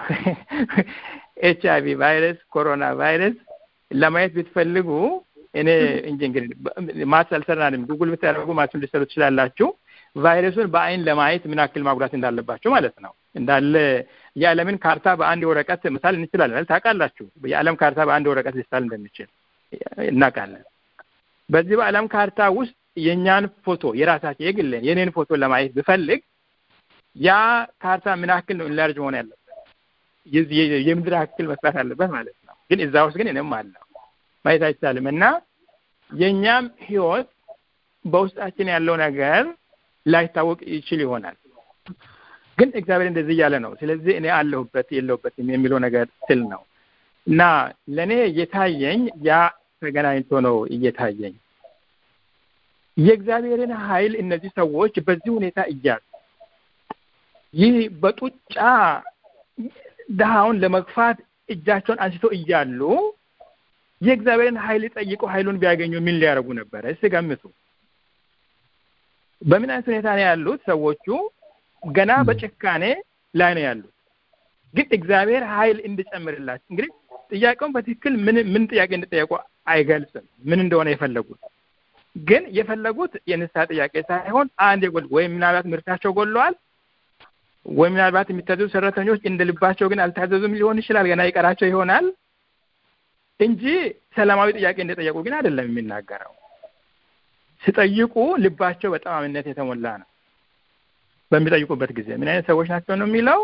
ኤች አይቪ ቫይረስ፣ ኮሮና ቫይረስ ለማየት ብትፈልጉ እኔ እንጂ እንግዲህ ማትስ አልሰራንም። ጉግል ብታደርጉ ማትሱን ልትሰሩ ትችላላችሁ። ቫይረሱን በአይን ለማየት ምን ያክል ማጉዳት እንዳለባቸው ማለት ነው። እንዳለ የዓለምን ካርታ በአንድ ወረቀት መሳል እንችላለን። ታውቃላችሁ፣ የዓለም ካርታ በአንድ ወረቀት ሊሳል እንደሚችል እናውቃለን። በዚህ በዓለም ካርታ ውስጥ የእኛን ፎቶ የራሳቸው የግልን የኔን ፎቶ ለማየት ብፈልግ ያ ካርታ ምን ያክል ነው ኢንላርጅ መሆን ያለበት የምድር ያክል መስራት አለበት ማለት ነው። ግን እዛ ውስጥ ግን እኔም አለው ማየት አይቻልም። እና የእኛም ህይወት በውስጣችን ያለው ነገር ላይታወቅ ይችል ይሆናል። ግን እግዚአብሔር እንደዚህ እያለ ነው። ስለዚህ እኔ አለሁበት የለሁበትም የሚለው ነገር ስል ነው እና ለእኔ እየታየኝ ያ ተገናኝቶ ነው እየታየኝ የእግዚአብሔርን ኃይል እነዚህ ሰዎች በዚህ ሁኔታ እያሉ ይህ በጡጫ ድሃውን ለመግፋት እጃቸውን አንስቶ እያሉ የእግዚአብሔርን ኃይል ጠይቀው ኃይሉን ቢያገኙ ምን ሊያደርጉ ነበረ? እስቲ ገምቱ። በምን አይነት ሁኔታ ነው ያሉት ሰዎቹ? ገና በጭካኔ ላይ ነው ያሉት። ግን እግዚአብሔር ኃይል እንዲጨምርላቸው እንግዲህ ጥያቄውን በትክክል ምን ምን ጥያቄ እንዲጠየቁ አይገልጽም፣ ምን እንደሆነ የፈለጉት ግን የፈለጉት የንስሐ ጥያቄ ሳይሆን አንድ የጎል ወይም ምናልባት ምርታቸው ጎለዋል ወይም ምናልባት የሚታዘዙ ሰራተኞች እንደ ልባቸው ግን አልታዘዙም ሊሆን ይችላል። ገና ይቀራቸው ይሆናል እንጂ ሰላማዊ ጥያቄ እንደጠየቁ ግን አይደለም የሚናገረው። ሲጠይቁ ልባቸው በጠማምነት የተሞላ ነው። በሚጠይቁበት ጊዜ ምን አይነት ሰዎች ናቸው ነው የሚለው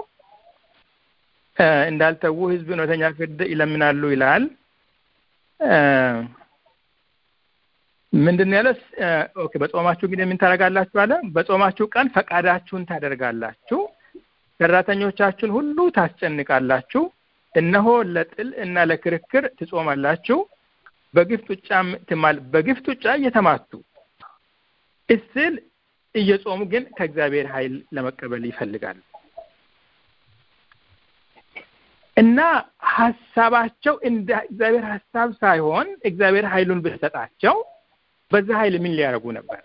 እንዳልተዉ ሕዝብ እውነተኛ ፍርድ ይለምናሉ ይላል። ምንድን ነው ያለው? ኦኬ በጾማችሁ ጊዜ ምን ታደርጋላችሁ አለ። በጾማችሁ ቀን ፈቃዳችሁን ታደርጋላችሁ፣ ሰራተኞቻችሁን ሁሉ ታስጨንቃላችሁ። እነሆ ለጥል እና ለክርክር ትጾማላችሁ፣ በግፍ ጡጫም ትማል በግፍ ጡጫ እየተማቱ እስል እየጾሙ ግን ከእግዚአብሔር ኃይል ለመቀበል ይፈልጋሉ እና ሀሳባቸው እንደ እግዚአብሔር ሀሳብ ሳይሆን እግዚአብሔር ኃይሉን ብሰጣቸው በዛ ኃይል ምን ሊያደርጉ ነበረ?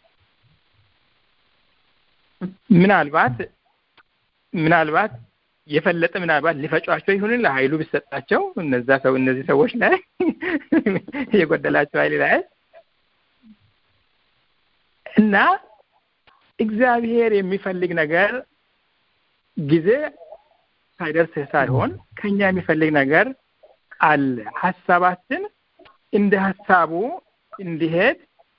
ምናልባት ምናልባት የፈለጠ ምናልባት ሊፈጯቸው ይሁን ለኃይሉ ቢሰጣቸው እነዛ ሰው እነዚህ ሰዎች ላይ የጎደላቸው ኃይል ላይ እና እግዚአብሔር የሚፈልግ ነገር ጊዜ ሳይደርስ ሳይሆን ከኛ የሚፈልግ ነገር አለ። ሀሳባችን እንደ ሀሳቡ እንዲሄድ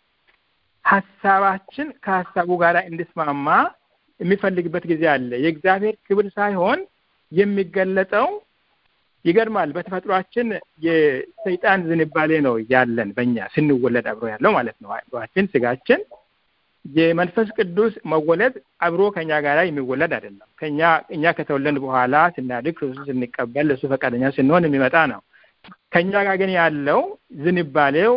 ሀሳባችን ከሀሳቡ ጋር እንዲስማማ የሚፈልግበት ጊዜ አለ። የእግዚአብሔር ክብር ሳይሆን የሚገለጠው ይገርማል። በተፈጥሯችን የሰይጣን ዝንባሌ ነው ያለን በእኛ ስንወለድ አብሮ ያለው ማለት ነው። አእምሯችን፣ ስጋችን የመንፈስ ቅዱስ መወለድ አብሮ ከኛ ጋር የሚወለድ አይደለም። ከኛ እኛ ከተወለድ በኋላ ስናድግ ክርስቶስ ስንቀበል ለእሱ ፈቃደኛ ስንሆን የሚመጣ ነው። ከኛ ጋር ግን ያለው ዝንባሌው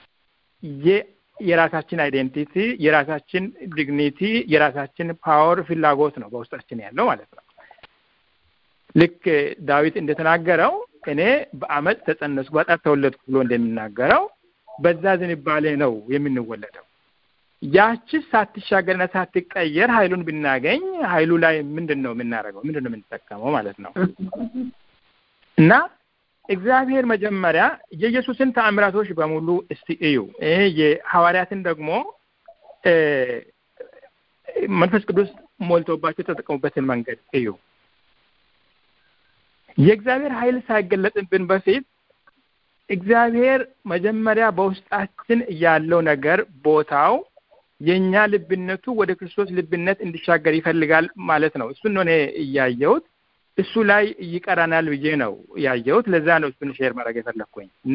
የራሳችን አይዴንቲቲ፣ የራሳችን ዲግኒቲ፣ የራሳችን ፓወር ፍላጎት ነው በውስጣችን ያለው ማለት ነው። ልክ ዳዊት እንደተናገረው እኔ በአመፅ ተጸነስኩ በጣት ተወለድኩ ብሎ እንደሚናገረው በዛ ዝንባሌ ነው የምንወለደው። ያቺ ሳትሻገርና ሳትቀየር ኃይሉን ብናገኝ ኃይሉ ላይ ምንድን ነው የምናደርገው? ምንድን ነው የምንጠቀመው ማለት ነው እና እግዚአብሔር መጀመሪያ የኢየሱስን ተአምራቶች በሙሉ እስቲ እዩ። ይሄ የሐዋርያትን ደግሞ መንፈስ ቅዱስ ሞልቶባቸው የተጠቀሙበትን መንገድ እዩ። የእግዚአብሔር ኃይል ሳይገለጥብን በፊት እግዚአብሔር መጀመሪያ በውስጣችን ያለው ነገር ቦታው የእኛ ልብነቱ ወደ ክርስቶስ ልብነት እንዲሻገር ይፈልጋል ማለት ነው። እሱን ነው እኔ እያየሁት እሱ ላይ ይቀራናል ብዬ ነው ያየሁት። ለዛ ነው እሱን ሼር ማድረግ የፈለግኩኝ እና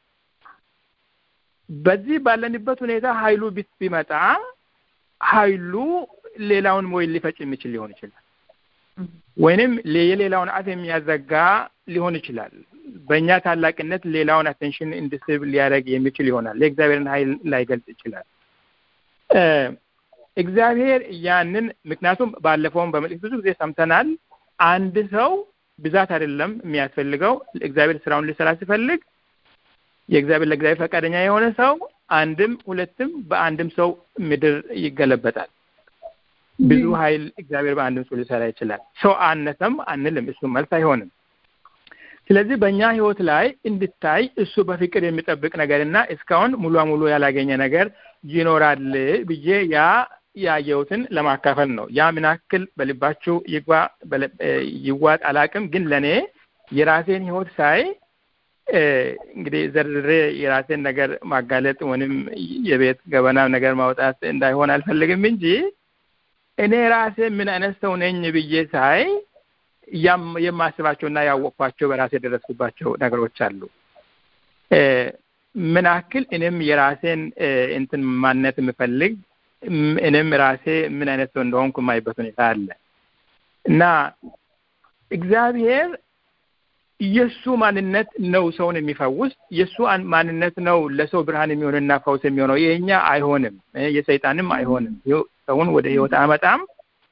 በዚህ ባለንበት ሁኔታ ኃይሉ ቢመጣ ኃይሉ ሌላውን ወይ ሊፈጭ የሚችል ሊሆን ይችላል፣ ወይንም የሌላውን አፍ የሚያዘጋ ሊሆን ይችላል። በእኛ ታላቅነት ሌላውን አቴንሽን እንድስብ ሊያደርግ የሚችል ይሆናል። የእግዚአብሔርን ኃይል ላይገልጽ ይችላል። እግዚአብሔር ያንን ምክንያቱም ባለፈውም በመልእክት ብዙ ጊዜ ሰምተናል። አንድ ሰው ብዛት አይደለም የሚያስፈልገው። እግዚአብሔር ስራውን ሊሰራ ሲፈልግ የእግዚአብሔር ለእግዚአብሔር ፈቃደኛ የሆነ ሰው አንድም ሁለትም በአንድም ሰው ምድር ይገለበጣል። ብዙ ኃይል እግዚአብሔር በአንድም ሰው ሊሰራ ይችላል። ሰው አነሰም አንልም፣ እሱ መልስ አይሆንም። ስለዚህ በእኛ ህይወት ላይ እንድታይ እሱ በፍቅር የሚጠብቅ ነገር እና እስካሁን ሙሉ ሙሉ ያላገኘ ነገር ይኖራል ብዬ ያ ያየሁትን ለማካፈል ነው። ያ ምን ያክል በልባችሁ ይግባ ይዋጥ አላቅም፣ ግን ለእኔ የራሴን ህይወት ሳይ እንግዲህ ዘርዝሬ የራሴን ነገር ማጋለጥ ወይም የቤት ገበና ነገር ማውጣት እንዳይሆን አልፈልግም እንጂ እኔ ራሴ ምን አይነት ሰው ነኝ ብዬ ሳይ የማስባቸውና ያወቅኳቸው በራሴ የደረስኩባቸው ነገሮች አሉ። ምን ያክል እኔም የራሴን እንትን ማንነት የምፈልግ እኔም ራሴ ምን አይነት ሰው እንደሆንኩ የማይበት ሁኔታ አለ እና እግዚአብሔር የእሱ ማንነት ነው ሰውን የሚፈውስ። የእሱ ማንነት ነው ለሰው ብርሃን የሚሆንና ፈውስ የሚሆነው። የእኛ አይሆንም፣ የሰይጣንም አይሆንም። ሰውን ወደ ህይወት አመጣም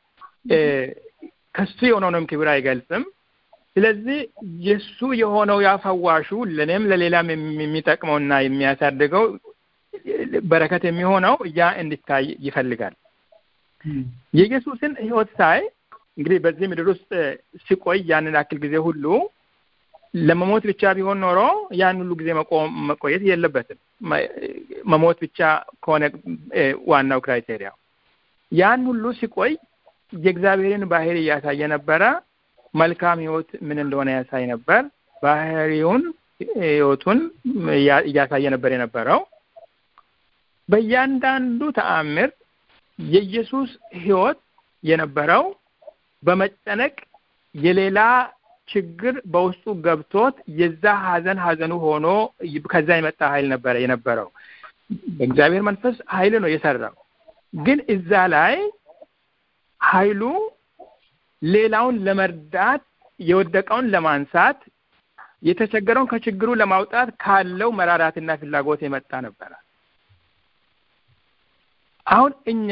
ከሱ የሆነውንም ክብር አይገልጽም። ስለዚህ የእሱ የሆነው ያፈዋሹ ለእኔም ለሌላም የሚጠቅመውና የሚያሳድገው በረከት የሚሆነው ያ እንዲታይ ይፈልጋል። የኢየሱስን ህይወት ሳይ እንግዲህ በዚህ ምድር ውስጥ ሲቆይ ያንን ያክል ጊዜ ሁሉ ለመሞት ብቻ ቢሆን ኖሮ ያን ሁሉ ጊዜ መቆም መቆየት የለበትም። መሞት ብቻ ከሆነ ዋናው ክራይቴሪያ ያን ሁሉ ሲቆይ የእግዚአብሔርን ባህሪ እያሳየ ነበረ። መልካም ህይወት ምን እንደሆነ ያሳይ ነበር። ባህሪውን ህይወቱን እያሳየ ነበር የነበረው። በእያንዳንዱ ተአምር የኢየሱስ ህይወት የነበረው በመጨነቅ የሌላ ችግር በውስጡ ገብቶት የዛ ሀዘን ሀዘኑ ሆኖ ከዛ የመጣ ኃይል ነበረ የነበረው። በእግዚአብሔር መንፈስ ኃይል ነው የሰራው። ግን እዛ ላይ ኃይሉ ሌላውን ለመርዳት የወደቀውን ለማንሳት የተቸገረውን ከችግሩ ለማውጣት ካለው መራራትና ፍላጎት የመጣ ነበረ። አሁን እኛ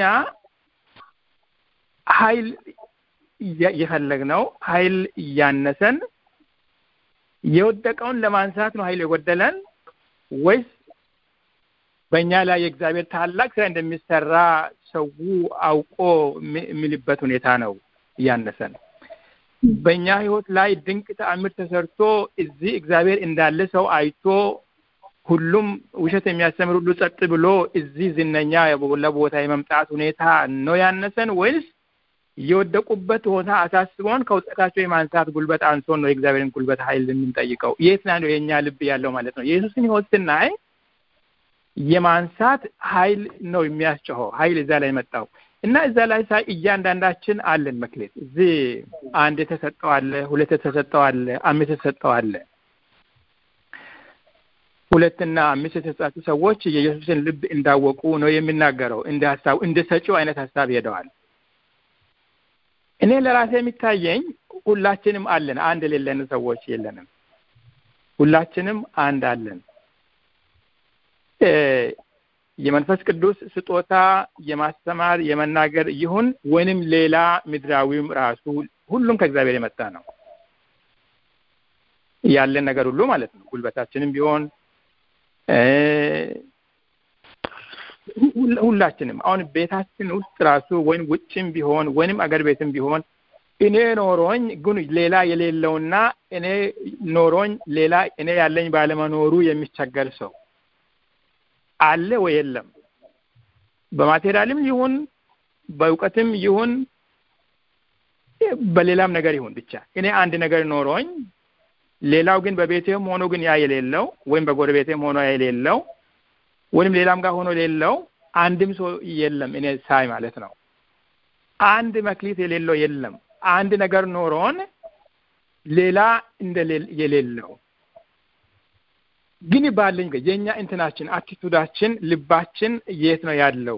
ኃይል የፈለግነው ኃይል እያነሰን የወደቀውን ለማንሳት ነው ኃይል የጎደለን ወይስ በእኛ ላይ የእግዚአብሔር ታላቅ ስራ እንደሚሰራ ሰው አውቆ የሚልበት ሁኔታ ነው እያነሰን? በእኛ ህይወት ላይ ድንቅ ተአምር ተሰርቶ እዚህ እግዚአብሔር እንዳለ ሰው አይቶ ሁሉም ውሸት የሚያስተምር ሁሉ ጸጥ ብሎ እዚህ ዝነኛ ለቦታ የመምጣት ሁኔታ ነው ያነሰን ወይስ የወደቁበት ቦታ አሳስቦን ከውጠታቸው የማንሳት ጉልበት አንሶን ነው የእግዚአብሔርን ጉልበት ኃይል የምንጠይቀው? የት ላይ ነው የእኛ ልብ ያለው ማለት ነው? የኢየሱስን ህይወት ስናይ የማንሳት ኃይል ነው የሚያስጨኸው ኃይል እዛ ላይ መጣው እና እዛ ላይ ሳይ እያንዳንዳችን አለን መክሌት እዚህ አንድ የተሰጠው አለ፣ ሁለት የተሰጠው አለ፣ አምስት የተሰጠው አለ። ሁለትና አምስት የተሰጣጡ ሰዎች የኢየሱስን ልብ እንዳወቁ ነው የሚናገረው። እንደ ሀሳቡ እንደ ሰጪው አይነት ሀሳብ ሄደዋል። እኔ ለራሴ የሚታየኝ ሁላችንም አለን፣ አንድ የሌለን ሰዎች የለንም። ሁላችንም አንድ አለን። የመንፈስ ቅዱስ ስጦታ የማስተማር የመናገር ይሁን ወይንም ሌላ ምድራዊም ራሱ ሁሉም ከእግዚአብሔር የመጣ ነው ያለን ነገር ሁሉ ማለት ነው። ጉልበታችንም ቢሆን ሁላችንም አሁን ቤታችን ውስጥ ራሱ ወይም ውጭም ቢሆን ወይንም አገር ቤትም ቢሆን እኔ ኖሮኝ ግን ሌላ የሌለውና እኔ ኖሮኝ ሌላ እኔ ያለኝ ባለመኖሩ የሚቸገር ሰው አለ ወይ የለም? በማቴሪያልም ይሁን በእውቀትም ይሁን በሌላም ነገር ይሁን ብቻ እኔ አንድ ነገር ኖሮኝ ሌላው ግን በቤቴም ሆኖ ግን ያ የሌለው ወይም በጎረቤቴም ሆኖ ያ የሌለው ወይም ሌላም ጋር ሆኖ የሌለው አንድም ሰው የለም እኔ ሳይ ማለት ነው። አንድ መክሊት የሌለው የለም። አንድ ነገር ኖሮን ሌላ እንደ የሌለው ግን ባለኝ የኛ እንትናችን አቲቱዳችን ልባችን የት ነው ያለው?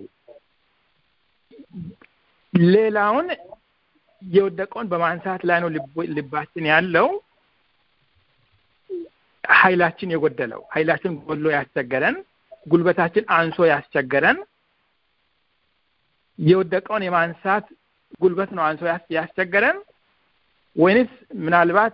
ሌላውን የወደቀውን በማንሳት ላይ ነው ልባችን ያለው። ኃይላችን የጎደለው ኃይላችን ጎድሎ ያስቸገረን፣ ጉልበታችን አንሶ ያስቸገረን፣ የወደቀውን የማንሳት ጉልበት ነው አንሶ ያስቸገረን ወይንስ ምናልባት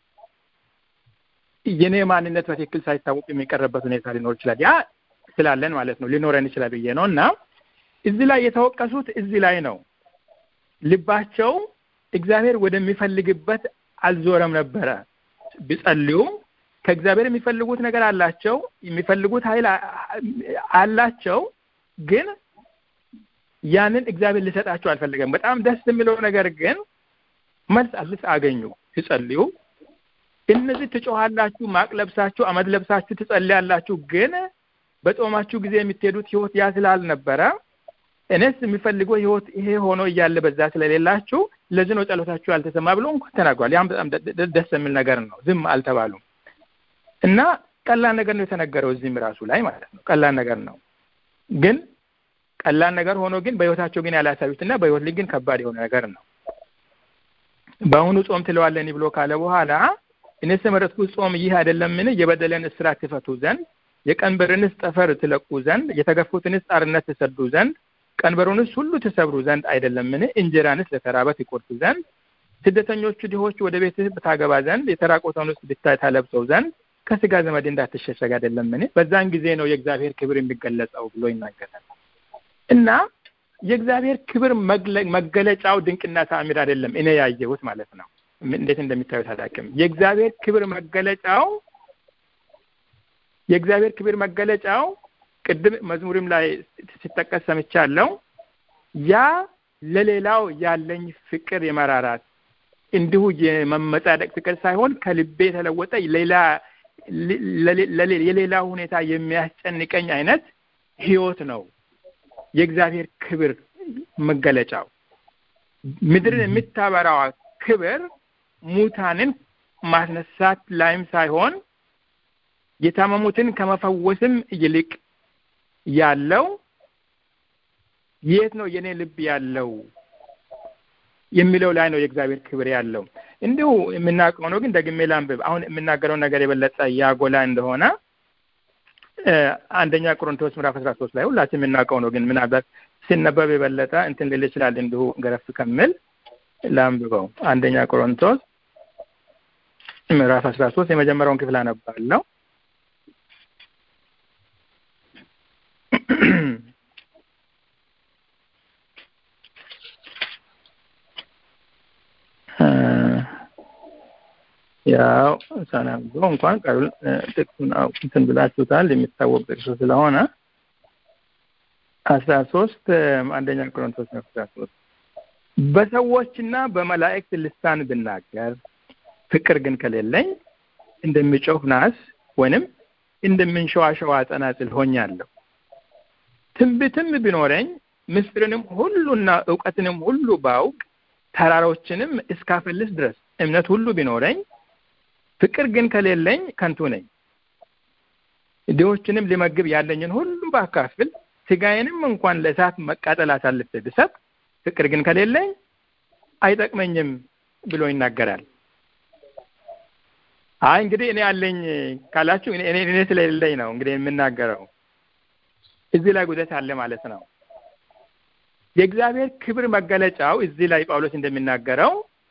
የኔ ማንነት በትክክል ሳይታወቅ የሚቀርበት ሁኔታ ሊኖር ይችላል። ያ ስላለን ማለት ነው ሊኖረን ይችላል ብዬ ነው እና እዚህ ላይ የተወቀሱት እዚህ ላይ ነው። ልባቸው እግዚአብሔር ወደሚፈልግበት አልዞረም ነበረ። ቢጸልዩ ከእግዚአብሔር የሚፈልጉት ነገር አላቸው፣ የሚፈልጉት ኃይል አላቸው። ግን ያንን እግዚአብሔር ሊሰጣቸው አልፈለገም። በጣም ደስ የሚለው ነገር ግን መልስ አልስ አገኙ ሲጸልዩ እነዚህ ትጮሃላችሁ፣ ማቅ ለብሳችሁ፣ አመድ ለብሳችሁ ትጸልያላችሁ። ግን በጾማችሁ ጊዜ የምትሄዱት ህይወት ያ ስላልነበረ እኔስ የሚፈልገው ህይወት ይሄ ሆኖ እያለ በዛ ስለሌላችሁ ለዚህ ነው ጸሎታችሁ ያልተሰማ ብሎ እንኳን ተናግሯል። ያም በጣም ደስ የሚል ነገር ነው። ዝም አልተባሉም እና ቀላል ነገር ነው የተነገረው እዚህም ራሱ ላይ ማለት ነው። ቀላል ነገር ነው ግን ቀላል ነገር ሆኖ ግን በህይወታቸው ግን ያላሳዩትና በህይወት ላይ ግን ከባድ የሆነ ነገር ነው። በአሁኑ ጾም ትለዋለኒ ብሎ ካለ በኋላ እኔስ የመረጥኩት ጾም ይህ አይደለምን? የበደለን እስራት ትፈቱ ዘንድ፣ የቀንበርንስ ጠፈር ትለቁ ዘንድ፣ የተገፉትንስ ጣርነት ትሰዱ ዘንድ፣ ቀንበሩንስ ሁሉ ትሰብሩ ዘንድ አይደለምን? እንጀራንስ ለተራበ ትቆርጡ ዘንድ፣ ስደተኞቹ ድሆች ወደ ቤትህ ብታገባ ዘንድ፣ የተራቆተውንስ ብታይ ታለብሰው ዘንድ፣ ከስጋ ዘመድ እንዳትሸሸግ አይደለምን? በዛን ጊዜ ነው የእግዚአብሔር ክብር የሚገለጸው ብሎ ይናገራል። እና የእግዚአብሔር ክብር መገለጫው ድንቅና ተአምር አይደለም። እኔ ያየሁት ማለት ነው። እንዴት እንደሚታዩት አላውቅም። የእግዚአብሔር ክብር መገለጫው የእግዚአብሔር ክብር መገለጫው ቅድም መዝሙርም ላይ ሲጠቀስ ሰምቻለሁ። ያ ለሌላው ያለኝ ፍቅር የመራራት እንዲሁ የመመጻደቅ ፍቅር ሳይሆን ከልቤ የተለወጠ ሌላ የሌላ ሁኔታ የሚያስጨንቀኝ አይነት ህይወት ነው የእግዚአብሔር ክብር መገለጫው። ምድርን የምታበራዋ ክብር ሙታንን ማስነሳት ላይም ሳይሆን የታመሙትን ከመፈወስም ይልቅ ያለው የት ነው የኔ ልብ ያለው የሚለው ላይ ነው የእግዚአብሔር ክብር ያለው። እንዲሁ የምናውቀው ነው፣ ግን ደግሜ ላንብብ። አሁን የምናገረው ነገር የበለጠ ያጎላ እንደሆነ አንደኛ ቆሮንቶስ ምዕራፍ አስራ ሶስት ላይ ሁላችን የምናውቀው ነው፣ ግን ምናልባት ሲነበብ የበለጠ እንትን ልል ይችላል። እንዲሁ ገረፍ ከምል ላንብበው። አንደኛ ቆሮንቶስ ምዕራፍ አስራ ሶስት የመጀመሪያውን ክፍል አነባለሁ። ያው ሳናንበው እንኳን ቃሉን ጥቅሱን እንትን ብላችሁታል የሚታወቅ ጥቅሱ ስለሆነ አስራ ሶስት አንደኛ ቆሮንቶስ አስራ ሶስት በሰዎችና በመላእክት ልሳን ብናገር ፍቅር ግን ከሌለኝ እንደሚጮህ ናስ ወይንም እንደምንሸዋሸዋ ጸናጽል ሆኛለሁ። ትንቢትም ቢኖረኝ ምስጢርንም ሁሉና እውቀትንም ሁሉ ባውቅ ተራሮችንም እስካፈልስ ድረስ እምነት ሁሉ ቢኖረኝ ፍቅር ግን ከሌለኝ ከንቱ ነኝ። ድሆችንም ሊመግብ ያለኝን ሁሉ ባካፍል ስጋዬንም እንኳን ለእሳት መቃጠል አሳልፌ ብሰጥ ፍቅር ግን ከሌለኝ አይጠቅመኝም ብሎ ይናገራል። አይ እንግዲህ እኔ አለኝ ካላችሁ እኔ እኔ ስለሌለኝ ነው እንግዲህ የምናገረው። እዚህ ላይ ጉደት አለ ማለት ነው። የእግዚአብሔር ክብር መገለጫው እዚህ ላይ ጳውሎስ እንደሚናገረው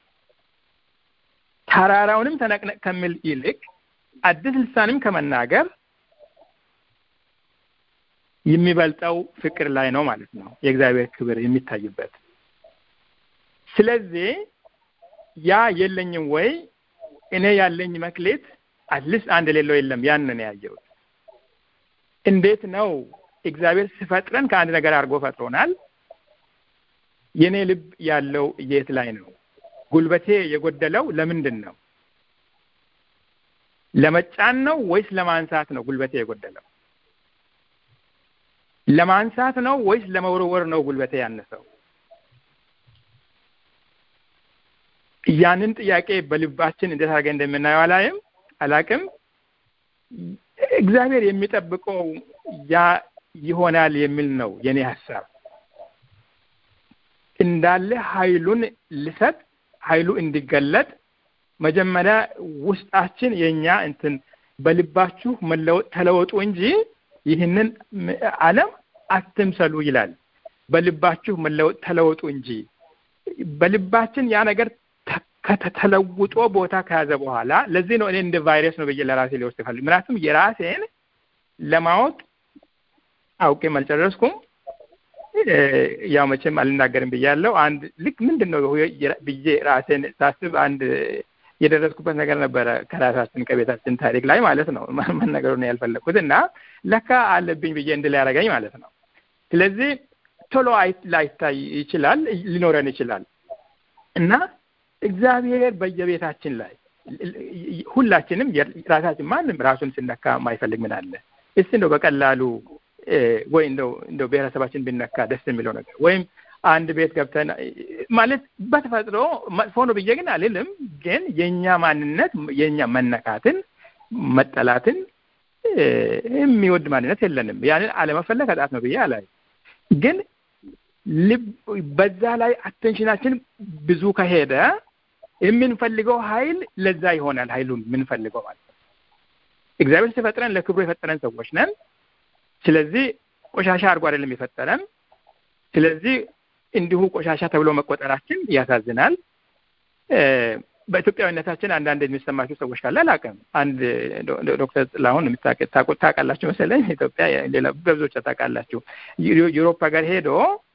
ተራራውንም ተነቅነቅ ከሚል ይልቅ አዲስ ልሳንም ከመናገር የሚበልጠው ፍቅር ላይ ነው ማለት ነው የእግዚአብሔር ክብር የሚታይበት። ስለዚህ ያ የለኝም ወይ እኔ ያለኝ መክሌት አትሊስት አንድ ሌለው የለም። ያንን ያየሁት እንዴት ነው እግዚአብሔር ሲፈጥረን ከአንድ ነገር አድርጎ ፈጥሮናል። የኔ ልብ ያለው የት ላይ ነው? ጉልበቴ የጎደለው ለምንድን ነው? ለመጫን ነው ወይስ ለማንሳት ነው ጉልበቴ የጎደለው? ለማንሳት ነው ወይስ ለመወርወር ነው ጉልበቴ ያነሰው? ያንን ጥያቄ በልባችን እንዴት አድርገን እንደምናየው አላይም አላቅም። እግዚአብሔር የሚጠብቀው ያ ይሆናል የሚል ነው የኔ ሀሳብ። እንዳለ ኃይሉን ልሰጥ ኃይሉ እንዲገለጥ መጀመሪያ ውስጣችን የኛ እንትን በልባችሁ መለወጥ ተለወጡ እንጂ ይህንን ዓለም አትምሰሉ ይላል። በልባችሁ መለወጥ ተለወጡ እንጂ በልባችን ያ ነገር ከተለውጦ ቦታ ከያዘ በኋላ ለዚህ ነው እኔ እንደ ቫይረስ ነው ብዬ ለራሴ ሊወስድ ፈልግ ምክንያቱም የራሴን ለማወቅ አውቄም አልጨረስኩም። ያው መቼም አልናገርም ብያለሁ። አንድ ልክ ምንድን ነው ብዬ ራሴን ሳስብ አንድ የደረስኩበት ነገር ነበረ ከራሳችን ከቤታችን ታሪክ ላይ ማለት ነው መነገሩ ነው ያልፈለግኩት እና ለካ አለብኝ ብዬ እንድል ያደረገኝ ማለት ነው። ስለዚህ ቶሎ ላይታይ ይችላል ሊኖረን ይችላል እና እግዚአብሔር በየቤታችን ላይ ሁላችንም ራሳችን ማንም ራሱን ስነካ የማይፈልግ ምን አለ? እስቲ እንደው በቀላሉ ወይ እንደው እንደው ብሔረሰባችን ቢነካ ደስ የሚለው ነገር ወይም አንድ ቤት ገብተን ማለት በተፈጥሮ መጥፎ ነው ብዬ ግን አልልም። ግን የእኛ ማንነት የእኛ መነካትን መጠላትን የሚወድ ማንነት የለንም። ያንን አለመፈለግ ኃጢአት ነው ብዬ አላይ ግን ልብ በዛ ላይ አቴንሽናችን ብዙ ከሄደ የምንፈልገው ኃይል ለዛ ይሆናል። ኃይሉን የምንፈልገው ማለት ነው። እግዚአብሔር ሲፈጥረን ለክብሩ የፈጠረን ሰዎች ነን። ስለዚህ ቆሻሻ አድርጎ አይደለም የፈጠረን። ስለዚህ እንዲሁ ቆሻሻ ተብሎ መቆጠራችን ያሳዝናል። በኢትዮጵያዊነታችን አንዳንድ የሚሰማቸው ሰዎች ካለ አላውቅም። አንድ ዶክተር ጥላሁን ታውቃላችሁ መሰለኝ ኢትዮጵያ ሌላ በብዙዎች ታውቃላችሁ። ዩሮፕ ሀገር ሄዶ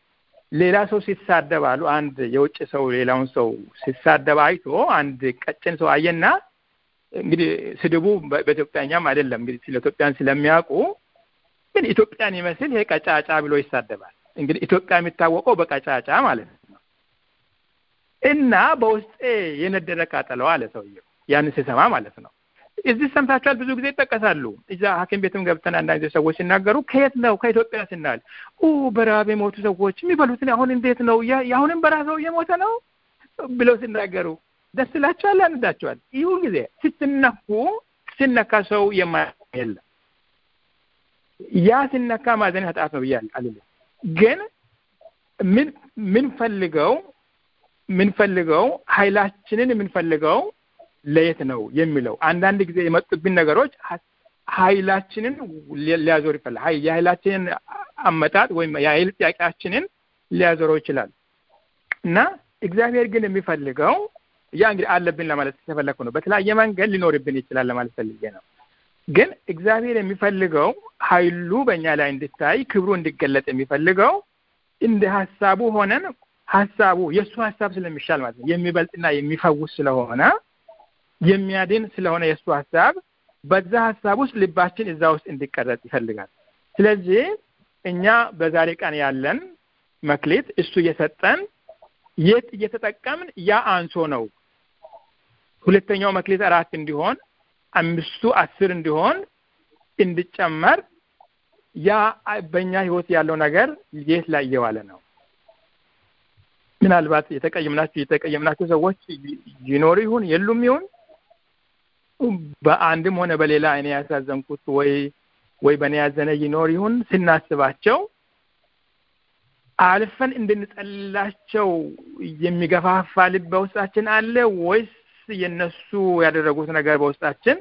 ሌላ ሰው ሲሳደብ አሉ አንድ የውጭ ሰው ሌላውን ሰው ሲሳደብ አይቶ አንድ ቀጭን ሰው አየና እንግዲህ ስድቡ በኢትዮጵያኛም አይደለም እንግዲህ ስለ ኢትዮጵያን ስለሚያውቁ ግን ኢትዮጵያን ይመስል ይሄ ቀጫጫ ብሎ ይሳደባል። እንግዲህ ኢትዮጵያ የሚታወቀው በቀጫጫ ማለት ነው። እና በውስጤ የነደደ ቃጠለው አለ ሰውየው ያንን ሲሰማ ማለት ነው። እዚህ ሰምታችኋል፣ ብዙ ጊዜ ይጠቀሳሉ። እዛ ሐኪም ቤትም ገብተን አንዳንድ ሰዎች ሲናገሩ ከየት ነው ከኢትዮጵያ ስናል በረሃብ የሞቱ ሰዎች የሚበሉትን አሁን እንዴት ነው የአሁንም በረሃብ ሰው እየሞተ ነው ብለው ሲናገሩ ደስ ይላቸዋል፣ ያንዳቸዋል። ይሁ ጊዜ ስትነኩ ሲነካ ሰው የማያ የለም። ያ ሲነካ ማዘን ኃጢአት ነው ብያል አልልም። ግን ምን ምንፈልገው ምንፈልገው ኃይላችንን የምንፈልገው ለየት ነው የሚለው አንዳንድ ጊዜ የመጡብን ነገሮች ኃይላችንን ሊያዞር ይፈላል። የኃይላችንን አመጣጥ ወይም የኃይል ጥያቄያችንን ሊያዞረው ይችላል እና እግዚአብሔር ግን የሚፈልገው ያ እንግዲህ አለብን ለማለት ተፈለግኩ ነው። በተለያየ መንገድ ሊኖርብን ይችላል ለማለት ፈልጌ ነው። ግን እግዚአብሔር የሚፈልገው ኃይሉ በእኛ ላይ እንድታይ ክብሩ እንዲገለጥ የሚፈልገው እንደ ሀሳቡ ሆነን ሀሳቡ የእሱ ሀሳብ ስለሚሻል ማለት ነው የሚበልጥና የሚፈውስ ስለሆነ የሚያድን ስለሆነ የእሱ ሀሳብ በዛ ሀሳብ ውስጥ ልባችን እዛ ውስጥ እንዲቀረጽ ይፈልጋል። ስለዚህ እኛ በዛሬ ቀን ያለን መክሊት እሱ እየሰጠን የት እየተጠቀምን ያ አንሶ ነው። ሁለተኛው መክሊት አራት እንዲሆን አምስቱ አስር እንዲሆን እንዲጨመር ያ በእኛ ህይወት ያለው ነገር የት ላይ እየዋለ ነው? ምናልባት የተቀየምናቸው የተቀየምናቸው ሰዎች ይኖሩ ይሁን የሉም ይሁን በአንድም ሆነ በሌላ እኔ ያሳዘንኩት ወይ ወይ በእኔ ያዘነ ይኖር ይሁን ስናስባቸው አልፈን እንድንጠላቸው የሚገፋፋ ልብ በውስጣችን አለ ወይስ የነሱ ያደረጉት ነገር በውስጣችን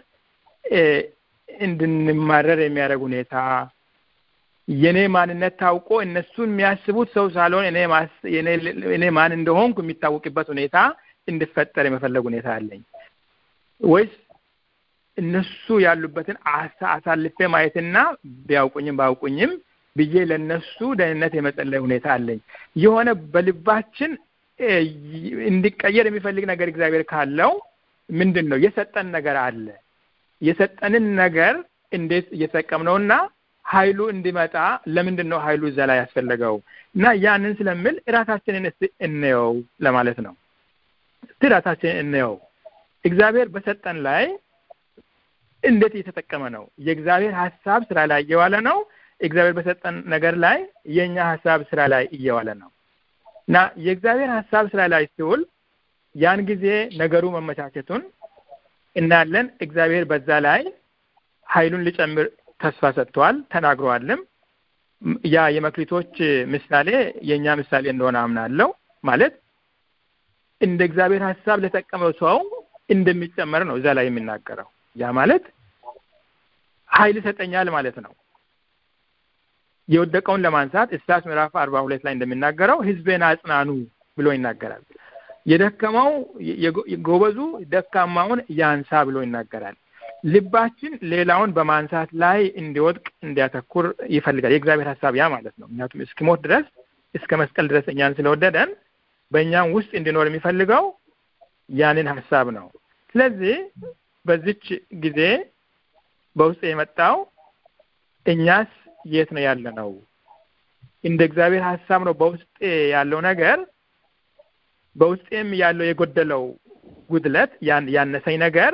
እንድንማረር የሚያደርግ ሁኔታ የኔ ማንነት ታውቆ እነሱን የሚያስቡት ሰው ሳልሆን እኔ ማን እንደሆንኩ የሚታወቅበት ሁኔታ እንድፈጠር የመፈለግ ሁኔታ አለኝ ወይስ እነሱ ያሉበትን አሳልፌ ማየትና ቢያውቁኝም ባያውቁኝም ብዬ ለነሱ ደህንነት የመጸለይ ሁኔታ አለኝ። የሆነ በልባችን እንዲቀየር የሚፈልግ ነገር እግዚአብሔር ካለው ምንድን ነው የሰጠን ነገር አለ። የሰጠንን ነገር እንዴት እየተጠቀምነውና ኃይሉ እንዲመጣ ለምንድን ነው ኃይሉ እዛ ላይ ያስፈለገው? እና ያንን ስለምል እራሳችንን እስቲ እንየው ለማለት ነው። እስቲ እራሳችንን እንየው። እግዚአብሔር በሰጠን ላይ እንዴት እየተጠቀመ ነው? የእግዚአብሔር ሀሳብ ስራ ላይ እየዋለ ነው? እግዚአብሔር በሰጠን ነገር ላይ የእኛ ሀሳብ ስራ ላይ እየዋለ ነው እና የእግዚአብሔር ሀሳብ ስራ ላይ ሲውል ያን ጊዜ ነገሩ መመቻቸቱን እናያለን። እግዚአብሔር በዛ ላይ ኃይሉን ሊጨምር ተስፋ ሰጥተዋል፣ ተናግረዋልም። ያ የመክሊቶች ምሳሌ የእኛ ምሳሌ እንደሆነ አምናለሁ። ማለት እንደ እግዚአብሔር ሀሳብ ለተጠቀመው ሰው እንደሚጨመር ነው እዛ ላይ የሚናገረው። ያ ማለት ኃይል ይሰጠኛል ማለት ነው። የወደቀውን ለማንሳት ኢሳያስ ምዕራፍ አርባ ሁለት ላይ እንደሚናገረው ሕዝቤን አጽናኑ ብሎ ይናገራል። የደከመው ጎበዙ ደካማውን ያንሳ ብሎ ይናገራል። ልባችን ሌላውን በማንሳት ላይ እንዲወድቅ እንዲያተኩር ይፈልጋል። የእግዚአብሔር ሀሳብ ያ ማለት ነው። ምክንያቱም እስኪሞት ድረስ እስከ መስቀል ድረስ እኛን ስለወደደን በእኛም ውስጥ እንዲኖር የሚፈልገው ያንን ሀሳብ ነው። ስለዚህ በዚች ጊዜ በውስጥ የመጣው እኛስ የት ነው ያለ ነው? እንደ እግዚአብሔር ሀሳብ ነው በውስጤ ያለው ነገር በውስጤም ያለው የጎደለው ጉድለት ያነሰኝ ነገር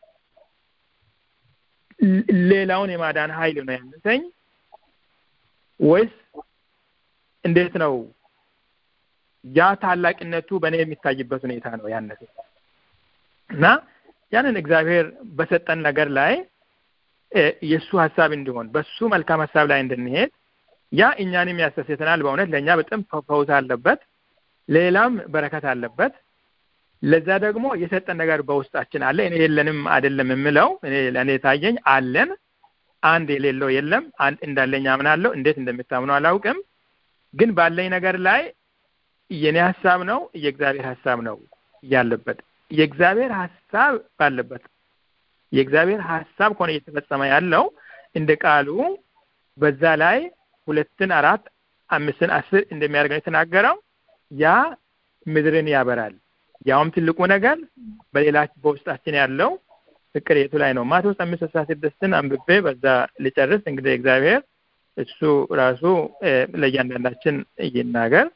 ሌላውን የማዳን ኃይል ነው ያነሰኝ ወይስ እንዴት ነው? ያ ታላቅነቱ በእኔ የሚታይበት ሁኔታ ነው ያነሰኝ እና ያንን እግዚአብሔር በሰጠን ነገር ላይ የእሱ ሀሳብ እንዲሆን በሱ መልካም ሀሳብ ላይ እንድንሄድ ያ እኛንም ያስተሴተናል። በእውነት ለእኛ በጣም ፈውስ አለበት፣ ሌላም በረከት አለበት። ለዛ ደግሞ የሰጠን ነገር በውስጣችን አለ። እኔ የለንም አይደለም የምለው እኔ ለእኔ ታየኝ አለን። አንድ የሌለው የለም። አንድ እንዳለኝ አምናለሁ። እንዴት እንደምታምኑ አላውቅም፣ ግን ባለኝ ነገር ላይ የኔ ሀሳብ ነው የእግዚአብሔር ሀሳብ ነው ያለበት። የእግዚአብሔር ሀሳብ ባለበት የእግዚአብሔር ሀሳብ ከሆነ እየተፈጸመ ያለው እንደ ቃሉ በዛ ላይ ሁለትን አራት አምስትን አስር እንደሚያደርግ ነው የተናገረው። ያ ምድርን ያበራል። ያውም ትልቁ ነገር በሌላ በውስጣችን ያለው ፍቅር የቱ ላይ ነው? ማቴዎስ አምስት አስራ ስድስትን አንብቤ በዛ ልጨርስ። እንግዲህ እግዚአብሔር እሱ ራሱ ለእያንዳንዳችን ይናገር።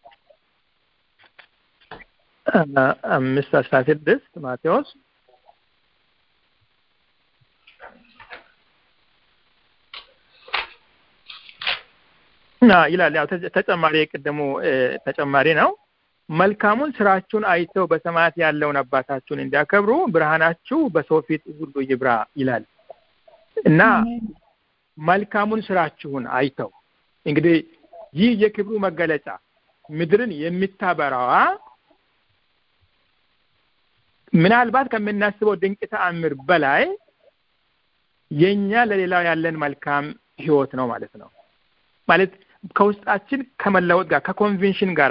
አምስት አስራ ስድስት ማቴዎስ ይላል። ያው ተጨማሪ የቅድሙ ተጨማሪ ነው። መልካሙን ስራችሁን አይተው በሰማያት ያለውን አባታችሁን እንዲያከብሩ ብርሃናችሁ በሰው ፊት ሁሉ ይብራ ይላል እና መልካሙን ስራችሁን አይተው እንግዲህ ይህ የክብሩ መገለጫ ምድርን የምታበራዋ ምናልባት ከምናስበው ድንቅ ተአምር በላይ የኛ ለሌላው ያለን መልካም ህይወት ነው ማለት ነው። ማለት ከውስጣችን ከመለወጥ ጋር ከኮንቬንሽን ጋር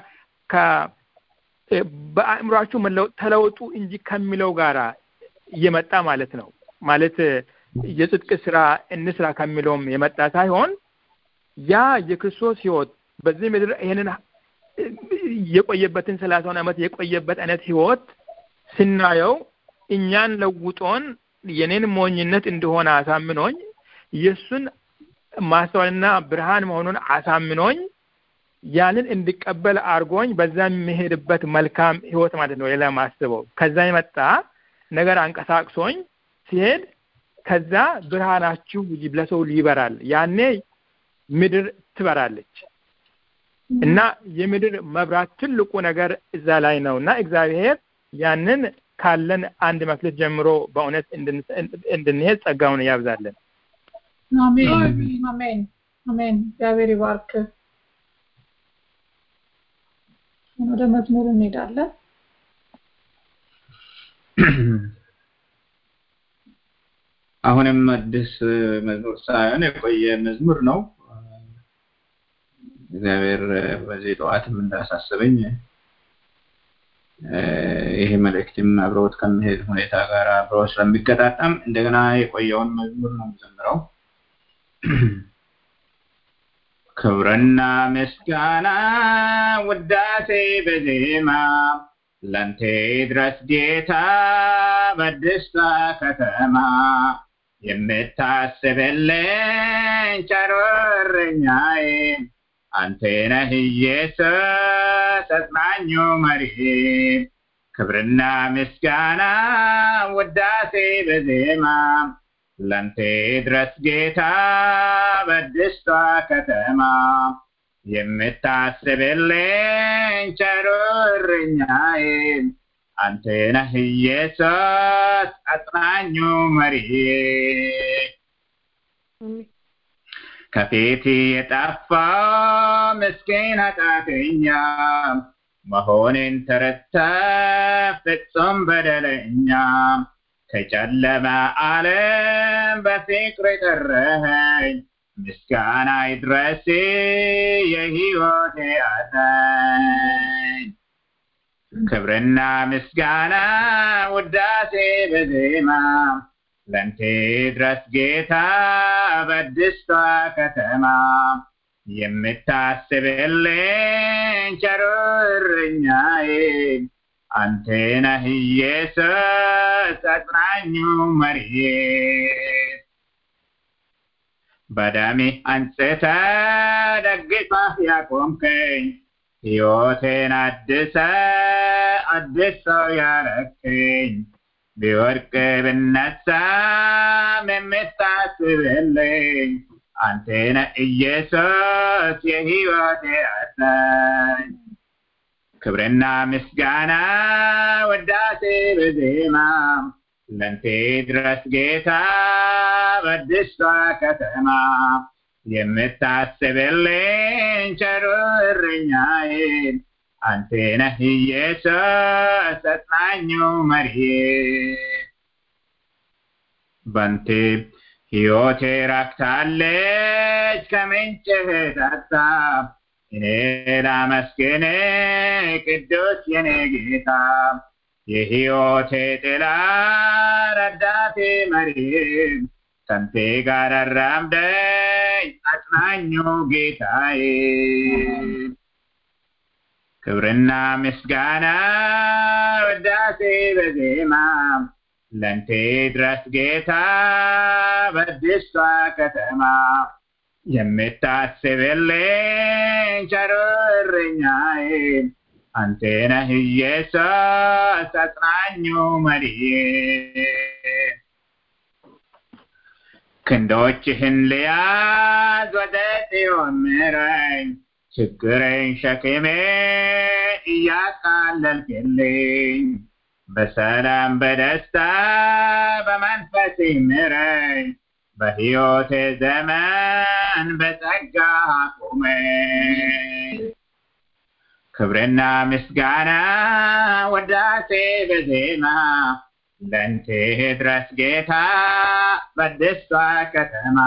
በአእምሯችሁ መለወጥ ተለወጡ እንጂ ከሚለው ጋር እየመጣ ማለት ነው። ማለት የጽድቅ ስራ እንስራ ከሚለውም የመጣ ሳይሆን ያ የክርስቶስ ህይወት በዚህ ምድር ይህንን የቆየበትን ሰላሳውን ዓመት የቆየበት አይነት ህይወት ስናየው እኛን ለውጦን የኔን ሞኝነት እንደሆነ አሳምኖኝ የእሱን ማስተዋልና ብርሃን መሆኑን አሳምኖኝ ያንን እንድቀበል አድርጎኝ በዛ የሚሄድበት መልካም ህይወት ማለት ነው። ሌላ ማስበው ከዛ የመጣ ነገር አንቀሳቅሶኝ ሲሄድ ከዛ ብርሃናችሁ ለሰው ይበራል። ያኔ ምድር ትበራለች እና የምድር መብራት ትልቁ ነገር እዛ ላይ ነው እና እግዚአብሔር ያንን ካለን አንድ መክሊት ጀምሮ በእውነት እንድንሄድ ጸጋውን ያብዛለን። አሜን አሜን አሜን። እግዚአብሔር ይባርክ። ወደ መዝሙር እንሄዳለን። አሁንም አዲስ መዝሙር ሳይሆን የቆየ መዝሙር ነው። እግዚአብሔር በዚህ ጠዋትም እንዳሳሰበኝ ይሄ መልእክትም አብረውት ከሚሄድ ሁኔታ ጋር አብረው ስለሚገጣጠም እንደገና የቆየውን መዝሙር ነው የምዘምረው። ክብርና ምስጋና ውዳሴ በዜማ ለንቴ ድረስ ጌታ በደስታ ከተማ የምታስብልኝ ቸር እረኛዬ አንተ ነህ ኢየሱስ አጽናኙ መሪዬ ክብርና ምስጋና ውዳሴ በዜማ ለንቴ ድረስ ጌታ በደስታ ከተማ የምታስብልኝ ቸር እረኛዬ አንተ ነህ ኢየሱስ አጽናኙ መሪዬ ከፊት የጠፋ ምስኪን ኃጢአተኛ መሆኔን ተረድተ ፍጹም በደለኛ ከጨለማ ዓለም በፍቅር የጠራኸኝ ምስጋና ይድረስ የሕይወቴ አዳኝ ክብርና ምስጋና ውዳሴ በዜማ ለንቴ ድረስ ጌታ በደስታ ከተማ የምታስብልኝ ቸር እረኛዬ አንተ ነህ ኢየሱስ አጽናኙ መሪዬ በደሜ አንጽተ ደግፈህ ያቆምከኝ ሕይወቴን አድሰ አዲስ ሰው ያረከኝ ቢወድቅ ብነሳም የምታስብልኝ አንተ ነህ ኢየሱስ የሕይወቴ አዳኝ ክብርና ምስጋና ወዳሴ በዜማ ለንቴ ድረስ ጌታ በደስታ ከተማ የምታስብልኝ ቸር እረኛዬ አንተ ነህ ኢየሱስ አጽናኙ መሪዬ ባንተ ሕይወቴ ራክታለች ከምንጭህ ጠጣ እኔ ላመስግን ቅዱስ የኔ ጌታ የሕይወቴ ጥላ ረዳቴ መሪ ከንቴ ጋር አራምደ አጽናኙ ጌታዬ ክብርና ምስጋና ውዳሴ በዜማ ለንቴ ድረስ ጌታ በአዲሷ ከተማ የምታስብልኝ ቸሩ እረኛዬ አንተ ነህ ኢየሱስ አጽናኙ መሪዬ ክንዶችህን ልያዝ ወደ ጽዮን ምረኝ ችግሬን ሸክሜ እያቃለልክልኝ በሰላም በደስታ በመንፈስ ምረኝ በሕይወቴ ዘመን በጸጋ አቁመኝ ክብርና ምስጋና ወዳሴ በዜማ ለንቴ ድረስ ጌታ በደስታ ከተማ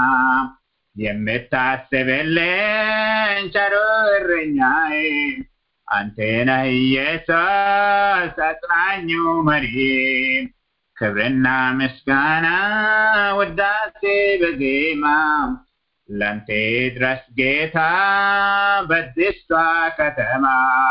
የምታስብልኝ ቸሩ እረኛዬ አንተ ነህ ኢየሱስ አጽናኙ መሪ ክብርና ምስጋና ውዳሴ በዜማ ለንቴ ድረስ ጌታ በደስታ ከተማ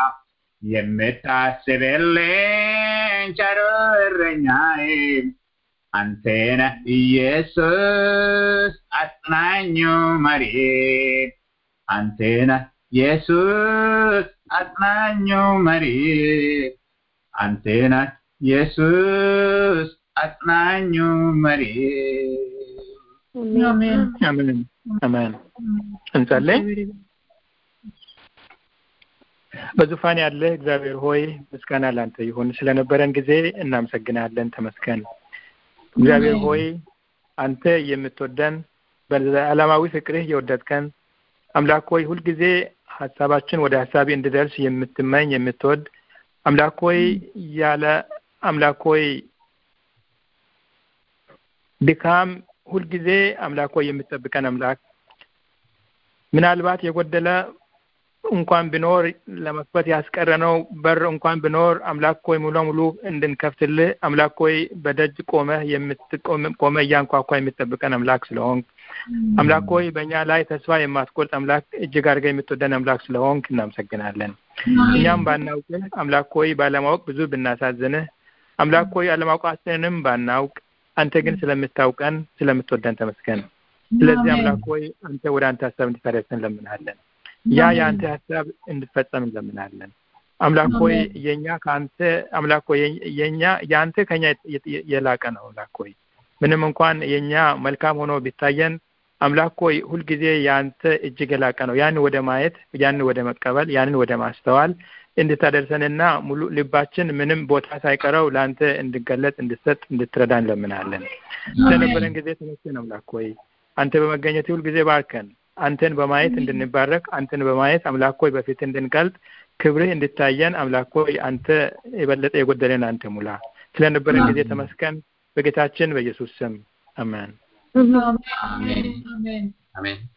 የምታስብልኝ ቸሩ እረኛዬ አንተ ነህ ኢየሱስ አጽናኙ መሪ አንተ ነህ ኢየሱስ አጽናኙ መሪ አንተ ነህ ኢየሱስ አጽናኙ መሪ አሜን አሜን አሜን እንጸልይ በዙፋን ያለ እግዚአብሔር ሆይ ምስጋና ላንተ ይሁን ስለነበረን ጊዜ እናመሰግናለን ተመስገን እግዚአብሔር ሆይ አንተ የምትወደን በዓለማዊ ፍቅርህ የወደድከን አምላክ ሆይ ሁልጊዜ ሀሳባችን ወደ ሀሳቢ እንድደርስ የምትመኝ የምትወድ አምላክ ሆይ ያለ አምላክ ሆይ ድካም ሁልጊዜ አምላክ ሆይ የምትጠብቀን አምላክ ምናልባት የጎደለ እንኳን ቢኖር ለመክፈት ያስቀረነው በር እንኳን ቢኖር አምላክ ሆይ ሙሉ ሙሉ እንድንከፍትልህ አምላክ ሆይ በደጅ ቆመህ ቆመ እያንኳኳ የምትጠብቀን አምላክ ስለሆንክ አምላክ ሆይ በእኛ ላይ ተስፋ የማትቆርጥ አምላክ እጅግ አድርገህ የምትወደን አምላክ ስለሆንክ እናመሰግናለን። እኛም ባናውቅህ አምላክ ሆይ ባለማወቅ ብዙ ብናሳዝንህ አምላክ ሆይ አለማውቃችንንም ባናውቅ አንተ ግን ስለምታውቀን ስለምትወደን ተመስገን። ስለዚህ አምላክ ሆይ አንተ ወደ አንተ ሀሳብ እንድታደርሰን እንለምናለን። ያ የአንተ ሀሳብ እንድፈጸም እንለምናለን። አምላክ ሆይ የኛ ከአንተ አምላክ ሆይ የኛ የአንተ ከኛ የላቀ ነው። አምላክ ሆይ ምንም እንኳን የኛ መልካም ሆኖ ቢታየን አምላክ ሆይ ሁልጊዜ የአንተ እጅግ የላቀ ነው። ያን ወደ ማየት ያን ወደ መቀበል ያንን ወደ ማስተዋል እንድታደርሰንና ሙሉ ልባችን ምንም ቦታ ሳይቀረው ለአንተ እንድገለጥ እንድሰጥ እንድትረዳ እንለምናለን። ስለነበረን ጊዜ ተመስገን አምላክ ሆይ አንተ በመገኘት ሁልጊዜ ባርከን። አንተን በማየት እንድንባረክ አንተን በማየት አምላክ ሆይ በፊት እንድንቀልጥ ክብርህ እንድታየን አምላክ ሆይ አንተ የበለጠ የጎደለን አንተ ሙላ። ስለነበረን ጊዜ ተመስገን። በጌታችን በኢየሱስ ስም አሜን። አሜን አሜን አሜን